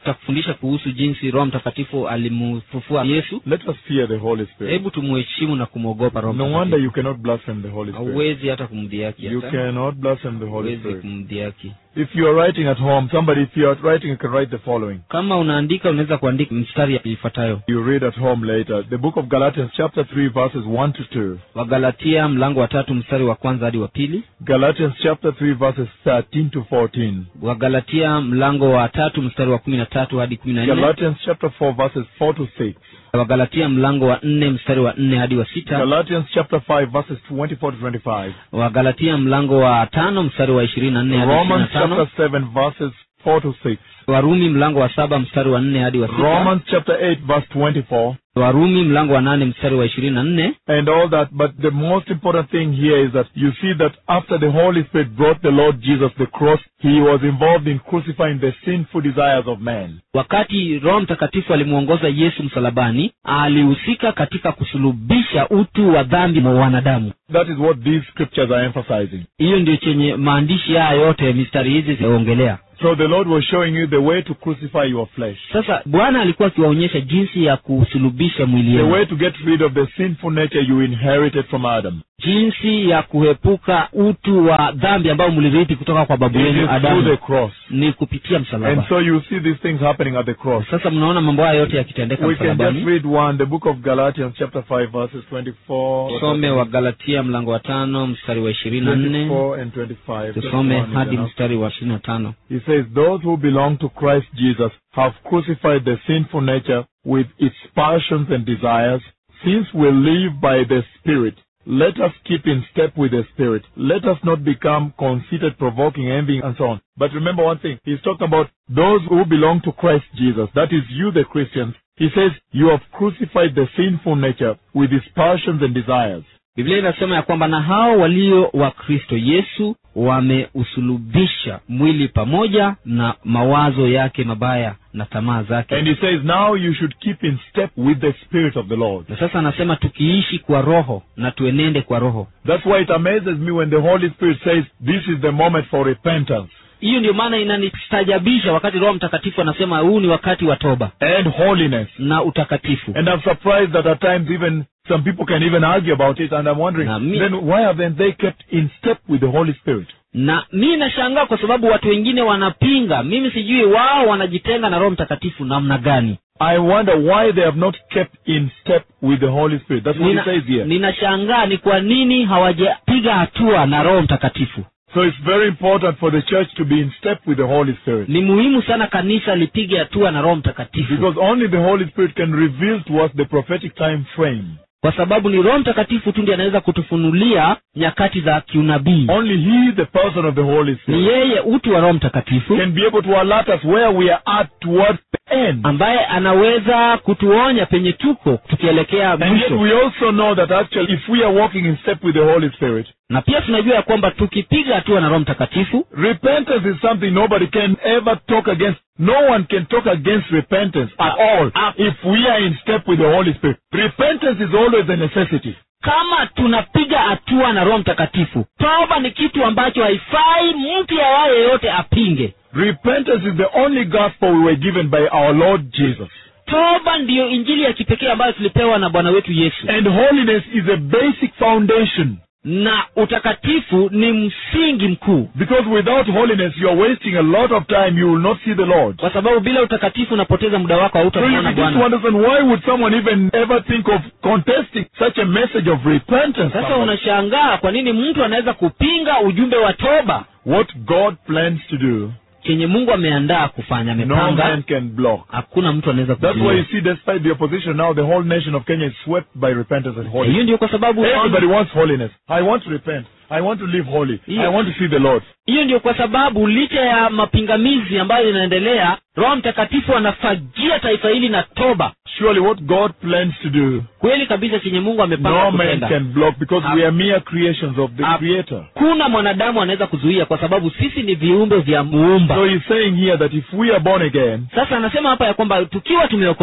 tutakufundisha kuhusu jinsi roho mtakatifu alimfufua yesu Let us fear the Holy Spirit. hebu tumuheshimu na kumwogopa roho No wonder mtakatifu you cannot blaspheme the Holy Spirit. hauwezi hata kumdhiaki You hata cannot blaspheme the Holy hauwezi Spirit. kumdhiaki If you are writing at home, somebody, if you are writing, you can write the following. kama unaandika unaweza kuandika mstari ifuatayo You read at home later. The book of Galatians, chapter 3, verses 1 to 2. wagalatia mlango wa tatu mstari wa kwanza hadi wa pili Galatians, chapter 3, verses 13 to 14. wagalatia mlango wa tatu mstari wa kumi na tatu hadi kumi na nne Galatians, chapter 4, verses 4 to 6. wagalatia mlango wa nne mstari wa nne hadi wa sita Galatians, chapter 5, verses 24 to 25. wagalatia mlango wa tano mstari wa ishirini na nne hadi ishirini na Romans, chapter tano 7, verses 4 to 6. warumi mlango wa saba mstari wa nne hadi wa sita Romans, chapter 8, verse 24. warumi mlango wa nane mstari wa ishirini na nne and all that. But the most important thing here is that you see that after the Holy Spirit brought the Lord Jesus the cross, he was involved in crucifying the sinful desires of man. wakati roho mtakatifu alimwongoza yesu msalabani alihusika katika kusulubisha utu wa dhambi wa wanadamu That is what these scriptures are emphasizing. hiyo ndio chenye maandishi haya yote mistari hizi zinaongelea So the Lord was showing you the way to crucify your flesh. sasa bwana alikuwa akiwaonyesha jinsi ya kusulubisha mwili The yenu way to get rid of the sinful nature you inherited from Adam. jinsi ya kuepuka utu wa dhambi ambao mlirithi kutoka kwa babu It yenu is through the adamu cross. ni kupitia And msalaba so you see these things happening at the cross. sasa mnaona mambo haya yote yakitendeka We can just msalabani read one, the book of Galatians chapter 5 verses 24. tusome wa galatia mlango wa tano mstari wa ishirini na nne 24 and 25. Just tusome one is hadi enough. mstari wa ishirini na tano He says, Those who belong to Christ Jesus have crucified the sinful nature with its passions and desires. Since we live by the Spirit, let us keep in step with the Spirit. Let us not become conceited, provoking, envying, and so on. But remember one thing. He's talking about those who belong to Christ Jesus. That is you, the Christians. He says, You have crucified the sinful nature with its passions and desires. biblia inasema ya kwamba na hao walio wa kristo yesu wameusulubisha mwili pamoja na mawazo yake mabaya na tamaa zake And he says, Now you should keep in step with the Spirit of the Lord. na sasa anasema tukiishi kwa roho na tuenende kwa roho That's why it amazes me when the Holy Spirit says, This is the moment for repentance hiyo ndio maana inanistajabisha wakati roho mtakatifu anasema huu ni wakati wa toba and holiness. na utakatifu And I'm surprised that at times even some people can even argue about it, and I'm wondering, Na mi- then why haven't they kept in step with the Holy Spirit? na mi nashangaa kwa sababu watu wengine wanapinga mimi sijui wao wanajitenga na roho mtakatifu namna gani I wonder why they have not kept in step with the Holy Spirit. That's what Nina- he says here. ninashangaa ni kwa nini hawajapiga hatua na roho mtakatifu So it's very important for the church to be in step with the Holy Spirit. ni muhimu sana kanisa lipige hatua na roho mtakatifu Because only the Holy Spirit can reveal to us the prophetic time frame. kwa sababu ni roho mtakatifu tu ndiye anaweza kutufunulia nyakati za kiunabii Only He, the person of the Holy ni Spirit, yeye utu wa roho mtakatifu can be able to alert us where we are at towards the end. ambaye anaweza kutuonya penye tuko tukielekea And yet mwisho we also know that actually if we are walking in step with the Holy Spirit, na pia tunajua ya kwamba tukipiga hatua na roho mtakatifu repentance is something nobody can ever talk against. No one can talk against repentance at all Ah. if we are in step with the Holy Spirit. Repentance is always a necessity. kama tunapiga hatua na roho mtakatifu toba ni kitu ambacho haifai mtu yawaye yote apinge Repentance is the only gospel we were given by our Lord Jesus. toba ndiyo injili ya kipekee ambayo tulipewa na bwana wetu yesu And holiness is a basic foundation. na utakatifu ni msingi mkuu Because without holiness, you are wasting a lot of time. You will not see the Lord. kwa sababu bila utakatifu unapoteza muda wako So you hautamwona begin to bwana understand why would someone even ever think of contesting such a message of repentance? sasa unashangaa kwa nini mtu anaweza kupinga ujumbe wa toba What God plans to do, chenye mungu ameandaa kufanya no amepanga man can block. hakuna mtu anaweza That's why you kuzuia see, despite the opposition now, the whole nation of Kenya is swept by repentance and hiyo holiness. ndio kwa sababu Everybody wants holiness. I want to repent. I want to live holy. I Yeah. want to see the Lord. hiyo ndio kwa sababu licha ya mapingamizi ambayo inaendelea roho mtakatifu anafajia taifa hili na toba Surely, what God plans to do, kweli kabisa chenye mungu amepanga no man kutenda can block because we are mere creations of the Ab- Creator. kuna mwanadamu anaweza kuzuia kwa sababu sisi ni viumbe vya muumba So he's saying here that if we are born again, sasa anasema hapa ya kwamba tukiwa tumeokoka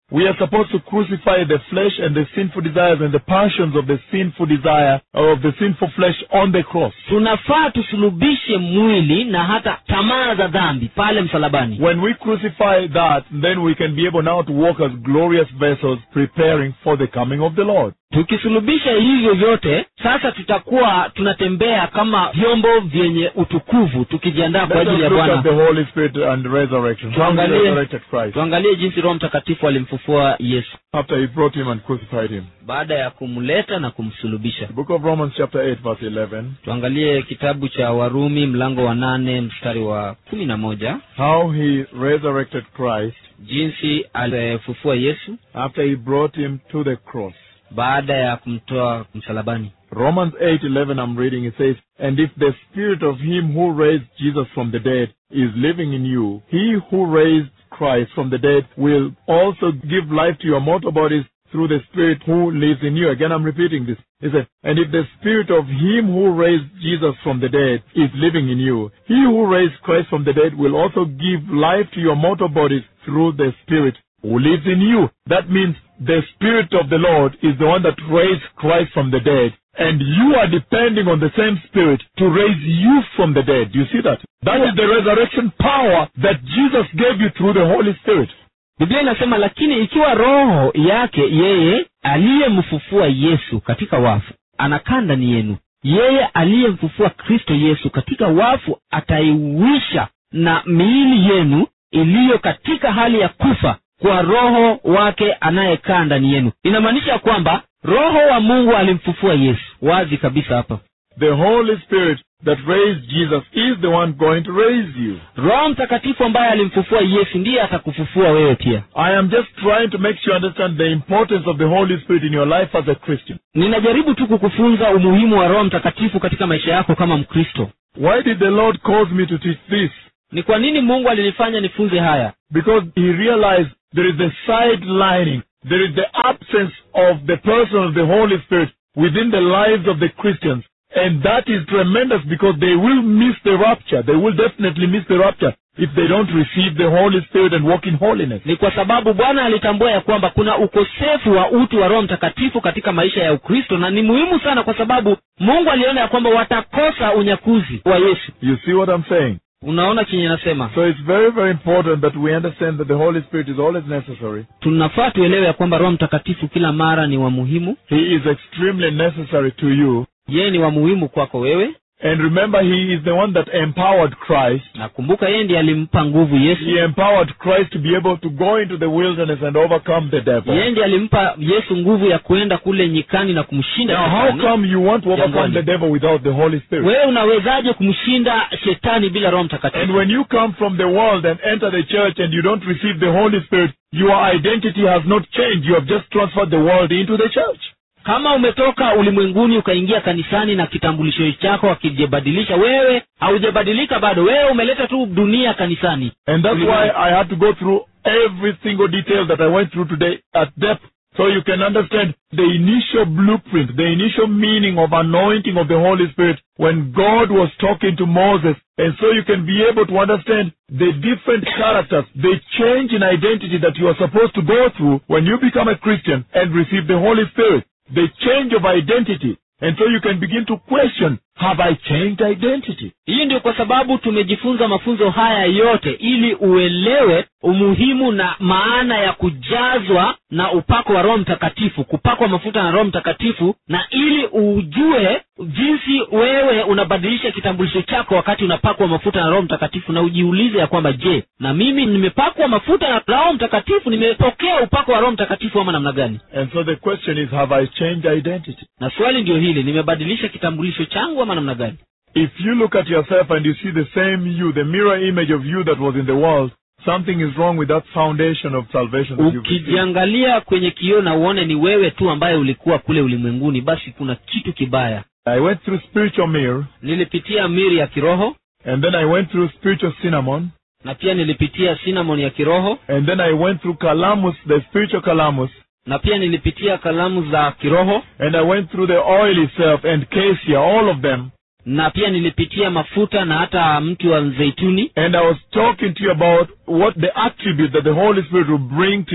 We are supposed to crucify the flesh and the sinful desires and the passions of the sinful desire or of the sinful flesh on the cross. tunafaa tusulubishe mwili na hata tamaa za dhambi pale msalabani When we crucify that, then we can be able now to walk as glorious vessels preparing for the coming of the Lord. tukisulubisha hivyo vyote sasa tutakuwa tunatembea kama vyombo vyenye utukuvu tukijiandaa kwa Let us ajili ya look at the bwana Holy Spirit and resurrection. How he Tuangalie- resurrected Christ tuangalie jinsi roho mtakatifu alimfufua yesu after he brought him and crucified him. baada ya kumleta na kumsulubisha The book of Romans chapter 8 verse 11. tuangalie kitabu cha warumi mlango wa nane mstari wa kumi na moja How he resurrected Christ jinsi alifufua yesu after he brought him to the cross. baada ya kumtoa msalabani Romans 8:11 I'm reading it says, "And if the spirit of him who raised Jesus from the dead is living in you, he who raised Christ from the dead will also give life to your mortal bodies through the spirit who lives in you." Again I'm repeating this. He said, "And if the spirit of him who raised Jesus from the dead is living in you, he who raised Christ from the dead will also give life to your mortal bodies through the spirit who lives in you. That means the Spirit of the Lord is the one that raised Christ from the dead. And you are depending on the same Spirit to raise you from the dead. Do you see that? That is the resurrection power that Jesus gave you through the Holy Spirit. biblia inasema lakini ikiwa roho yake yeye aliyemfufua yesu katika wafu anakaa ndani yenu yeye aliyemfufua kristo yesu katika wafu ataiwisha na miili yenu iliyo katika hali ya kufa kwa roho wake anayekaa ndani yenu inamaanisha kwamba roho wa mungu alimfufua yesu wazi kabisa hapa The Holy Spirit that raised Jesus is the one going to raise you. roho mtakatifu ambaye alimfufua yesu ndiye atakufufua wewe pia I am just trying to make you understand the importance of the Holy Spirit in your life as a Christian. ninajaribu tu kukufunza umuhimu wa roho mtakatifu katika maisha yako kama mkristo Why did the Lord cause me to teach this? ni kwa nini mungu alinifanya nifunze haya because he realized there is a sidelining, there is the absence of the person of the Holy Spirit within the lives of the Christians. And that is tremendous because they will miss the rapture. They will definitely miss the rapture if they don't receive the Holy Spirit and walk in holiness. ni kwa sababu bwana alitambua ya kwamba kuna ukosefu wa utu wa roho mtakatifu katika maisha ya ukristo na ni muhimu sana kwa sababu mungu aliona ya kwamba watakosa unyakuzi wa yesu You see what I'm saying? unaona chenye nasema So it's very, very important that we understand that the Holy Spirit is always necessary. tunafaa tuelewe ya kwamba roho mtakatifu kila mara ni wa muhimu He is extremely necessary to you. yeye ni wa muhimu kwako wewe And remember, He is the one that empowered Christ na kumbuka yeye ndiye alimpa nguvu yesu He empowered Christ to be able to go into the wilderness and overcome the devil. yeye ndiye alimpa yesu nguvu ya kuenda kule nyikani na kumshinda Now, how shetani come you want to overcome Jangwani. the devil without the Holy Spirit? wewe unawezaje kumshinda shetani bila roho And mtakatifu when you come from the world and enter the church and you don't receive the Holy Spirit, your identity has not changed. You have just transferred the world into the church. kama umetoka ulimwenguni ukaingia kanisani na kitambulisho chako akijabadilisha wewe haujabadilika bado wewe umeleta tu dunia kanisani And that's why I had to go through every single detail that I went through today at depth so you can understand the initial blueprint, the initial meaning of anointing of the Holy Spirit when God was talking to Moses. And so you can be able to understand the different characters, the change in identity that you are supposed to go through when you become a Christian and receive the Holy Spirit. The change of identity. And so you can begin to question, have I changed identity? hii ndio kwa sababu tumejifunza mafunzo haya yote ili uelewe umuhimu na maana ya kujazwa na upako wa roho mtakatifu kupakwa mafuta na roho mtakatifu na ili ujue jinsi wewe unabadilisha kitambulisho chako wakati unapakwa mafuta na roho mtakatifu na ujiulize ya kwamba je na mimi nimepakwa mafuta na roho mtakatifu nimepokea upako wa roho mtakatifu ama namna gani And so the question is, have I changed identity? na swali ndio hili nimebadilisha kitambulisho changu ama namna gani If you look at yourself and you see the same you, the mirror image of you that was in the world, something is wrong with that foundation of salvation that you've received. ukijiangalia kwenye kioo na uone ni wewe tu ambaye ulikuwa kule ulimwenguni basi kuna kitu kibaya I went through spiritual mirror, nilipitia miri ya kiroho and then I went through spiritual cinnamon, na pia nilipitia cinnamon ya kiroho and then I went through calamus, the spiritual calamus, na pia nilipitia kalamu za kiroho and I went through the oil itself and cassia, all of them. na pia nilipitia mafuta na hata mti wa mzeituni And I was talking to you about what the attribute that the Holy Spirit will bring to you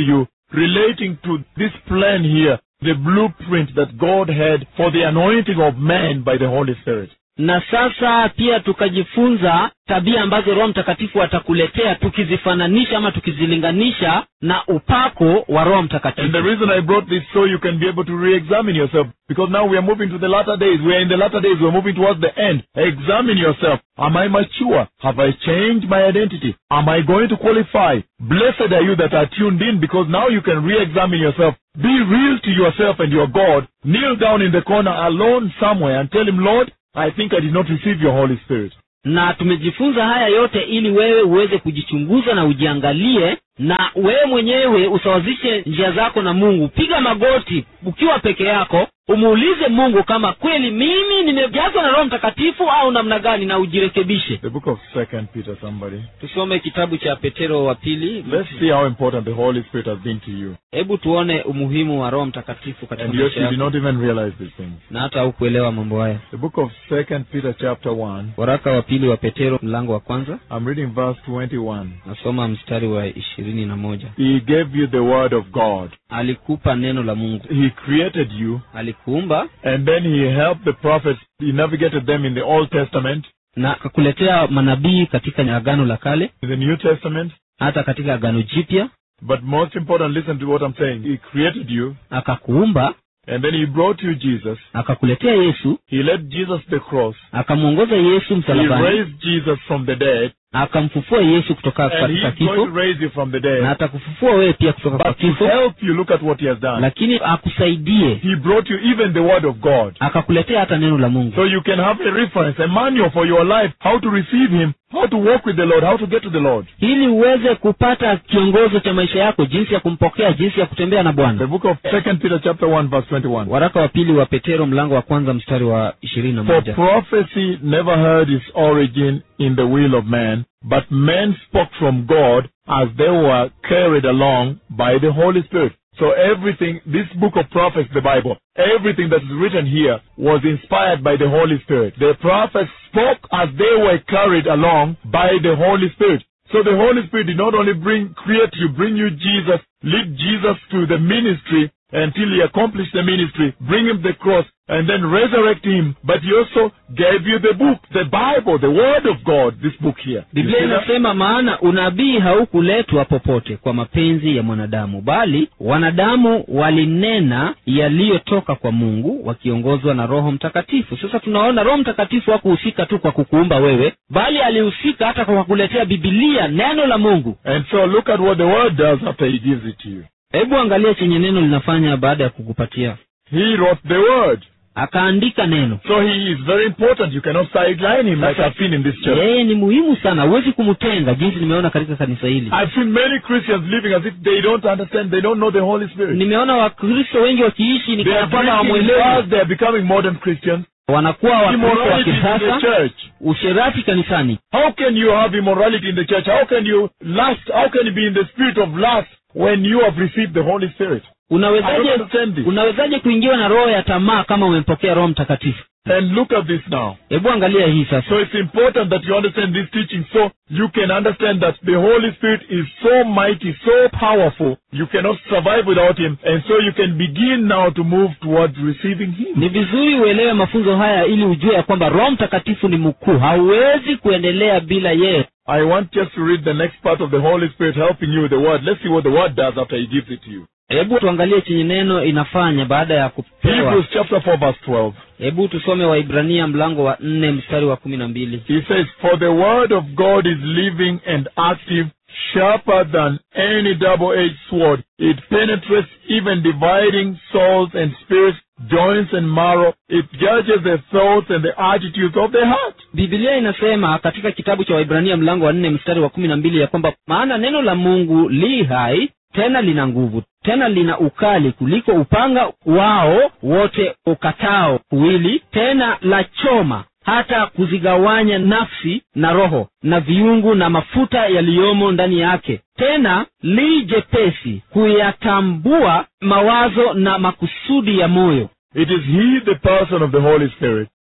relating to this plan here, the blueprint that God had for the anointing of man by the Holy Spirit. na sasa pia tukajifunza tabia ambazo roho mtakatifu atakuletea tukizifananisha ama tukizilinganisha na upako wa roho And the mtakatifu reason I brought this so you can be able to re-examine yourself, because now we are moving to the latter days. We are in the latter days. We are moving towards the end. Examine yourself. Am I mature? Have I changed my identity? Am I going to qualify? Blessed are you that are tuned in, because now you can re-examine yourself. Be real to yourself and your God. Kneel down in the corner alone somewhere and tell him, Lord, I think I did not receive your Holy Spirit. na tumejifunza haya yote ili wewe uweze kujichunguza na ujiangalie na wewe mwenyewe usawazishe njia zako na mungu piga magoti ukiwa peke yako umuulize mungu kama kweli mimi nimejazwa na roho mtakatifu au namna gani na ujirekebishe The book of Second Peter, somebody. tusome kitabu cha petero wa pili Let's see how important the Holy Spirit has been to you. hebu tuone umuhimu wa roho mtakatifu katika And yet maisha you did yako not even realize these things. na hata haukuelewa mambo haya The book of Second Peter chapter 1. waraka wa pili wa petero mlango wa kwanza I'm reading verse 21. nasoma mstari wa ishirini na moja He gave you the word of God. alikupa neno la mungu He created you alikuumba and then he helped the prophets. He navigated them in the Old Testament, na akakuletea manabii katika agano la kale in the New Testament. hata katika agano jipya But most important, listen to what I'm saying. He created you akakuumba and then he brought you Jesus. akakuletea yesu He led Jesus to the cross. akamwongoza yesu He msalabani raised Jesus from the dead akamfufua yesu kutoka and katika he's going kifo to raise you from the na dead. atakufufua wewe pia kutoka kwa But to kifo help you, look at what he has done. lakini akusaidie He brought you even the word of God. akakuletea hata neno la mungu So you can have a reference, a manual for your life, how to receive Him, how to walk with the Lord, how to get to the Lord. ili uweze kupata kiongozo cha maisha yako jinsi ya kumpokea jinsi ya kutembea na The bwana book of Second Peter chapter 1 verse 21. waraka wa pili wa petero mlango wa kwanza mstari wa ishirini na For moja prophecy never heard its origin in the will of man, but men spoke from God as they were carried along by the Holy Spirit. So everything, this book of prophets, the Bible, everything that is written here was inspired by the Holy Spirit. The prophets spoke as they were carried along by the Holy Spirit. So the Holy Spirit did not only bring, create you, bring you Jesus, lead Jesus to the ministry until he accomplished the ministry, bring him the cross, and then resurrect him, but he also gave you the book, the Bible, the Word of God, this book here. You biblia see that? inasema maana unabii haukuletwa popote kwa mapenzi ya mwanadamu bali wanadamu walinena yaliyotoka kwa mungu wakiongozwa na roho mtakatifu sasa tunaona roho mtakatifu hakuhusika tu kwa kukuumba wewe bali alihusika hata kwa kukuletea bibilia neno la mungu And so look at what the Word does after he gives it to you. hebu angalia chenye neno linafanya baada ya kukupatia He wrote the Word. akaandika neno So he is very important. You cannot sideline him like I've seen in this church. yeye ni muhimu sana huwezi kumtenga jinsi nimeona katika kanisa hili I've seen many Christians living as if they don't understand, they don't know the Holy Spirit. nimeona wakristo wengi wakiishi ni They are kana kwamba drinking hawamwelewi fast, they are becoming modern Christians. wanakuwa wakristo wa Immorality in the kisasa church. usherati kanisani How can you have immorality in the church? How can you lust? How can you be in the spirit of lust when you have received the Holy Spirit? I don't unawezaje understand this. unawezaje kuingiwa na roho ya tamaa kama umempokea roho mtakatifu And look at this now. hebu angalia hii sasa So it's important that you understand this teaching so you can understand that the Holy Spirit is so mighty, so powerful, you cannot survive without Him. And so you can begin now to move towards receiving Him. ni vizuri uelewe mafunzo haya ili ujue ya kwamba roho mtakatifu ni mkuu hauwezi kuendelea bila yeye I want just to read the next part of the Holy Spirit helping you with the Word. Let's see what the Word does after He gives it to you. hebu tuangalie chenye neno inafanya baada ya kupewa Hebrews chapter 4 verse 12. hebu tusome waibrania mlango wa nne mstari wa kumi na mbili He says, For the word of God is living and active, sharper than any double-edged sword. It penetrates even dividing souls and spirits, joints and marrow. It judges the thoughts and the attitudes of the heart. bibilia inasema katika kitabu cha waibrania mlango wa nne mstari wa kumi na mbili ya kwamba maana neno la mungu li hai tena lina nguvu tena lina ukali kuliko upanga wao wote ukatao kuwili tena la choma hata kuzigawanya nafsi na roho na viungu na mafuta yaliyomo ndani yake tena li jepesi kuyatambua mawazo na makusudi ya moyo It is He, the person of the Holy Spirit,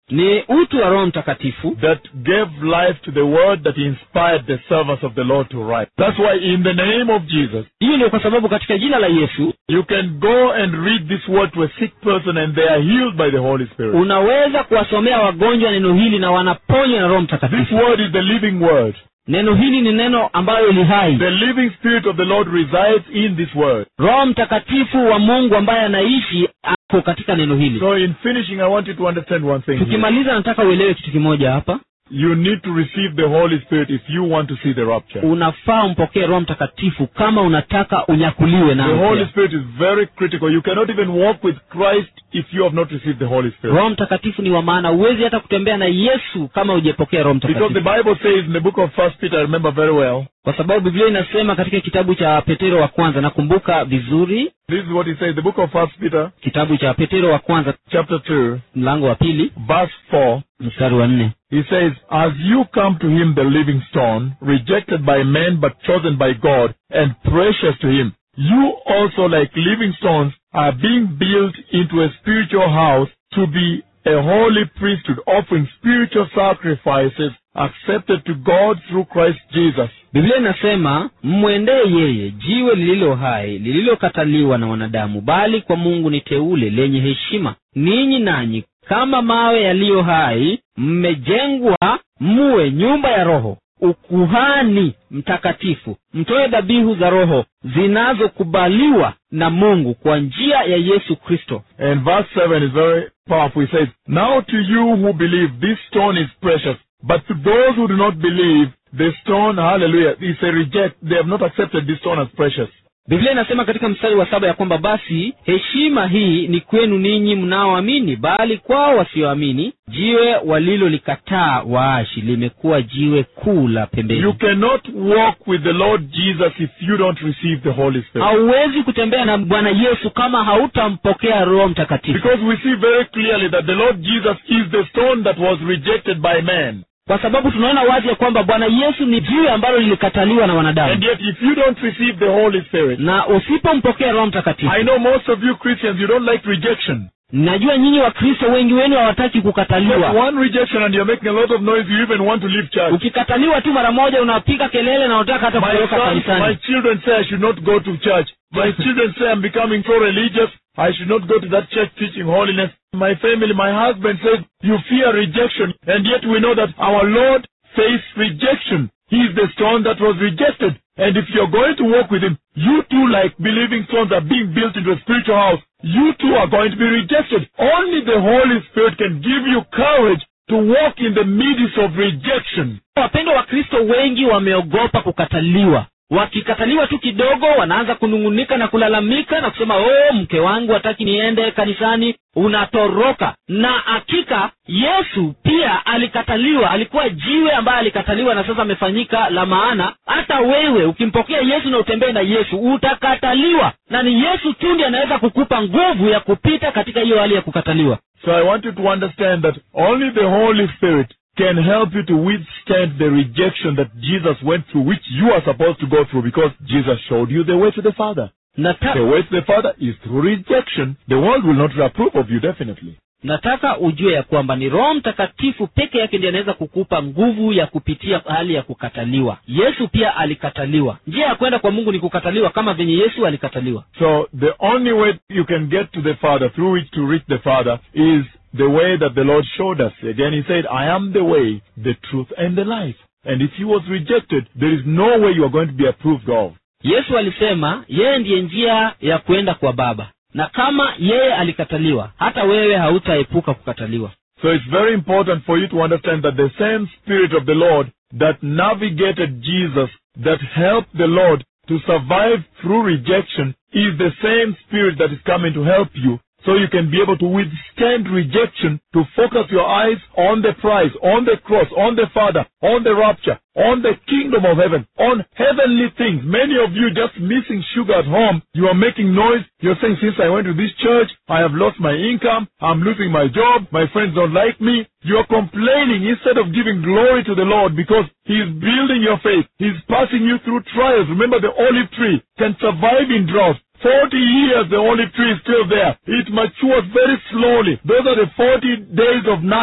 ni utu wa roho mtakatifu that gave life to the word that inspired the servants of the Lord to write. That's why in the name of Jesus, hiyo ndio kwa sababu katika jina la yesu you can go and read this word to a sick person and they are healed by the Holy Spirit. unaweza kuwasomea wagonjwa neno hili na wanaponywa na roho This mtakatifu word is the living word. neno hili ni neno ambalo li hai The living spirit of the Lord resides in this word. roho mtakatifu wa mungu ambaye anaishi ako katika neno hili So in finishing, I want you to understand one thing. here. tukimaliza nataka uelewe kitu kimoja hapa You need to receive the Holy Spirit if you want to see the rapture. unafaa umpokee roho mtakatifu kama unataka unyakuliwe The nao Holy pia. Spirit is very critical. You cannot even walk with Christ if you have not received the Holy Spirit. roho mtakatifu ni wa maana huwezi hata kutembea na yesu kama hujapokea roho Because the mtakatifu Bible says in the book of First Peter, I remember very well, kwa sababu biblia inasema katika kitabu cha petero wa kwanza nakumbuka vizuri this is what he says, the book of First Peter, kitabu cha petero wa kwanza chapter 2, mlango wa pili verse 4. mstari wa nne He says, As you come to him, the living stone, rejected by men but chosen by God, and precious to him, you also, like living stones, are being built into a spiritual house to be a holy priesthood, offering spiritual sacrifices accepted to God through Christ Jesus. biblia inasema mmwendee yeye jiwe lililo hai lililokataliwa na wanadamu bali kwa mungu ni teule lenye heshima ninyi nanyi kama mawe yaliyo hai mmejengwa muwe nyumba ya roho ukuhani mtakatifu mtoe dhabihu za roho zinazokubaliwa na mungu kwa njia ya yesu kristo And verse 7 is very powerful. He says, Now to you who believe, this stone is precious. But to those who do not believe, the stone, hallelujah, is a reject. They have not accepted this stone as precious. biblia inasema katika mstari wa saba ya kwamba basi heshima hii ni kwenu ninyi mnaoamini bali kwao wasioamini jiwe walilolikataa waashi limekuwa jiwe kuu la You pembeni cannot walk with the Lord Jesus if you don't receive the Holy Spirit. hauwezi kutembea na bwana yesu kama hautampokea roho mtakatifu Because we see very clearly that the Lord Jesus is the stone that was rejected by man. kwa sababu tunaona wazi ya kwamba bwana yesu ni jiwe ambalo lilikataliwa na And wanadamu yet if you don't receive the Holy Spirit, na usipompokea roho mtakatifu I know most of you Christians, you don't like rejection. najua nyinyi wakristo wengi wenu hawataki Just kukataliwa one rejection and you're making a lot of noise, you even want to leave church. ukikataliwa tu mara moja unapiga kelele na unataka hata My kutoroka sons, my kanisani children say I should not go to church. My children say I'm becoming so religious. I should not go to that church teaching holiness. My family, my husband says you fear rejection, and yet we know that our Lord faced rejection. He is the stone that was rejected. And if you're going to walk with him, you too, like believing stones, are being built into a spiritual house. You too are going to be rejected. Only the Holy Spirit can give you courage to walk in the midst of rejection. wapendwa wa kristo wengi wameogopa kukataliwa wakikataliwa tu kidogo wanaanza kunung'unika na kulalamika na kusema oh mke wangu hataki niende kanisani unatoroka na hakika yesu pia alikataliwa alikuwa jiwe ambaye alikataliwa na sasa amefanyika la maana hata wewe ukimpokea yesu na utembee na yesu utakataliwa na ni yesu tu ndiye anaweza kukupa nguvu ya kupita katika hiyo hali ya kukataliwa So I want you to understand that only the Holy Spirit can help you to withstand the rejection that Jesus went through, which you are supposed to go through because Jesus showed you the way to the Father. Nata- The way to the Father is through rejection. The world will not approve of you, definitely. nataka ujue ya kwamba ni roho mtakatifu peke yake ndiye anaweza kukupa nguvu ya kupitia hali ya kukataliwa yesu pia alikataliwa njia ya kwenda kwa mungu ni kukataliwa kama venye yesu alikataliwa So the only way you can get to the Father, through which to reach the Father, is the way that the Lord showed us. Again, He said, I am the way, the truth, and the life. And if He was rejected, there is no way you are going to be approved of. yesu alisema yeye ndiye njia ya kwenda kwa baba na kama yeye alikataliwa hata wewe hautaepuka kukataliwa So it's very important for you to understand that the same Spirit of the Lord that navigated Jesus, that helped the Lord to survive through rejection, is the same Spirit that is coming to help you so you can be able to withstand rejection, to focus your eyes on the prize, on the cross, on the Father, on the rapture, on the kingdom of heaven, on heavenly things. Many of you just missing sugar at home. You are making noise. You're saying, since I went to this church, I have lost my income. I'm losing my job. My friends don't like me. You're complaining instead of giving glory to the Lord because He's building your faith. He's passing you through trials. Remember the olive tree can survive in drought. Forty years the olive tree is still there. It matures very slowly. Those are the forty days of night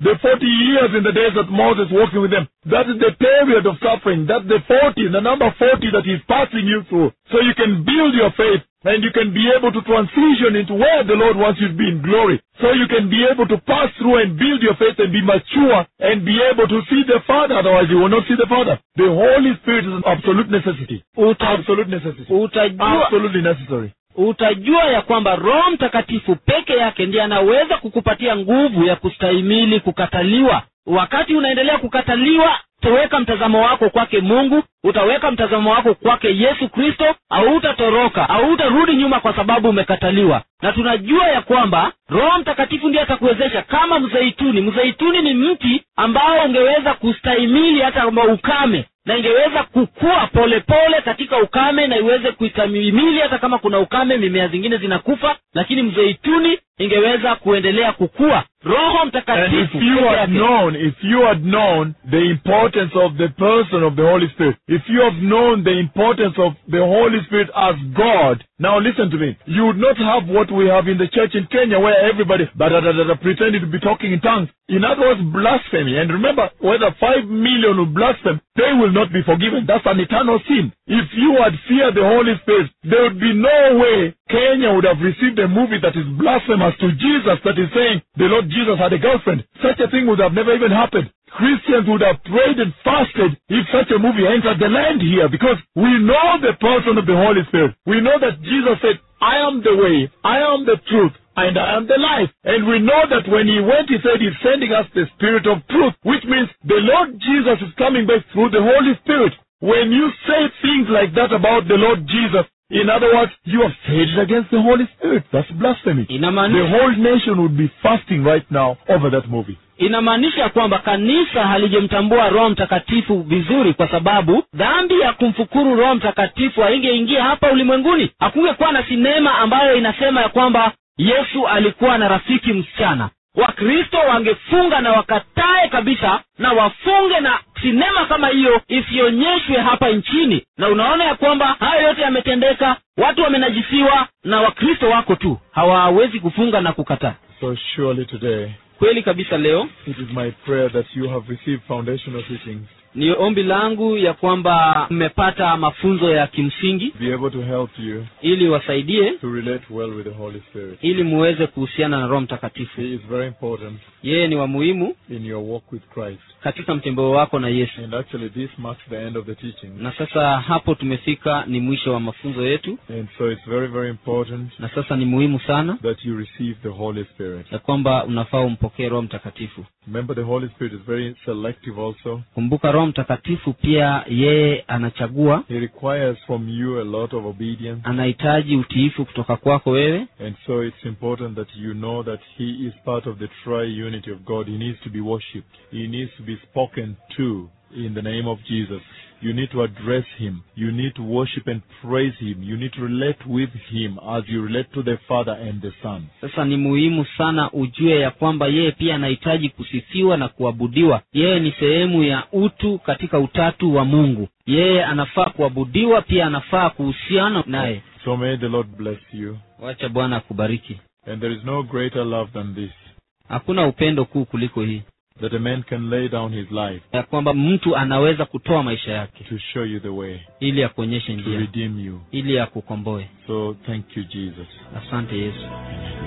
The 40 years in the days of Moses walking with them. That is the period of suffering. That's the 40, the number 40 that he's passing you through. So you can build your faith and you can be able to transition into where the Lord wants you to be in glory. So you can be able to pass through and build your faith and be mature and be able to see the Father. Otherwise you will not see the Father. The Holy Spirit is an absolute necessity. Uta, Absolute necessity. utajua Absolutely necessary. utajua ya kwamba roho mtakatifu peke yake ndiye anaweza kukupatia nguvu ya kustahimili kukataliwa wakati unaendelea kukataliwa utaweka mtazamo wako kwake mungu utaweka mtazamo wako kwake yesu kristo hautatoroka hautarudi nyuma kwa sababu umekataliwa na tunajua ya kwamba roho mtakatifu ndiye atakuwezesha kama mzeituni mzeituni ni mti ambao ungeweza kustahimili hata kama ukame na ingeweza kukua polepole pole katika ukame na iweze kuistahimili hata kama kuna ukame mimea zingine zinakufa lakini mzeituni ingeweza kuendelea kukua roho And if mtakatifu you peke had yake known, if you had known the importance of the person of the Holy Spirit, if you have known the importance of the Holy Spirit as God, now listen to me, you would not have what we have in the church in Kenya where everybody da, da, da, da, da, pretended to be talking in tongues. In other words, blasphemy. And remember, whether five million will blaspheme, they will not be forgiven. That's an eternal sin. If you had feared the Holy Spirit, there would be no way Kenya would have received a movie that is blasphemous to Jesus that is saying the Lord Jesus had a girlfriend. Such a thing would have never even happened. Christians would have prayed and fasted if such a movie entered the land here because we know the person of the Holy Spirit. We know that Jesus said, I am the way, I am the truth, and I am the life. And we know that when he went, he said he's sending us the Spirit of truth, which means the Lord Jesus is coming back through the Holy Spirit. When you say things like that about the Lord Jesus, in other words, you have said it against the Holy Spirit. That's blasphemy. The inamaanisha whole nation would be fasting right now over that movie. inamaanisha kwamba kanisa halijamtambua roho mtakatifu vizuri kwa sababu dhambi ya kumfukuru roho mtakatifu haingeingia hapa ulimwenguni hakungekuwa na sinema ambayo inasema ya kwamba yesu alikuwa na rafiki msichana wakristo wangefunga na wakatae kabisa na wafunge na sinema kama hiyo isionyeshwe hapa nchini na unaona ya kwamba hayo yote yametendeka watu wamenajisiwa na wakristo wako tu hawawezi kufunga na kukataa So surely today, kweli kabisa leo it is my prayer that you have received foundational teachings ni ombi langu ya kwamba mmepata mafunzo ya kimsingi to be able to help you ili wasaidie to relate well with the Holy Spirit. ili muweze kuhusiana na roho mtakatifu He is very important yeye ni wa muhimu in your walk with Christ. katika mtembeo wako na yesu And actually, this marks the end of the teaching. na sasa hapo tumefika ni mwisho wa mafunzo yetu And so it's very, very important na sasa ni muhimu sana that you receive the Holy Spirit. ya kwamba unafaa umpokee roho mtakatifu Remember, the Holy Spirit is very selective also. kumbuka roho mtakatifu pia yeye anachagua He requires from you a lot of obedience. anahitaji utiifu kutoka kwako wewe And so it's important that you know that He is part of the triunity of God. He needs to be worshipped. He needs to be spoken to in the name of Jesus. You need to address Him. You need to worship and praise Him. You need to relate with Him as you relate to the Father and the Son. sasa ni muhimu sana ujue ya kwamba yeye pia anahitaji kusifiwa na kuabudiwa yeye ni sehemu ya utu katika utatu wa mungu yeye anafaa kuabudiwa pia anafaa kuhusiana naye So may the Lord bless you. wacha bwana akubariki And there is no greater love than this hakuna upendo kuu kuliko hii that a man can lay down his life ya kwamba mtu anaweza kutoa maisha yake to show you the way, ili akuonyeshe to njia redeem you. ili akukomboe So thank you, Jesus. asante yesu Amen.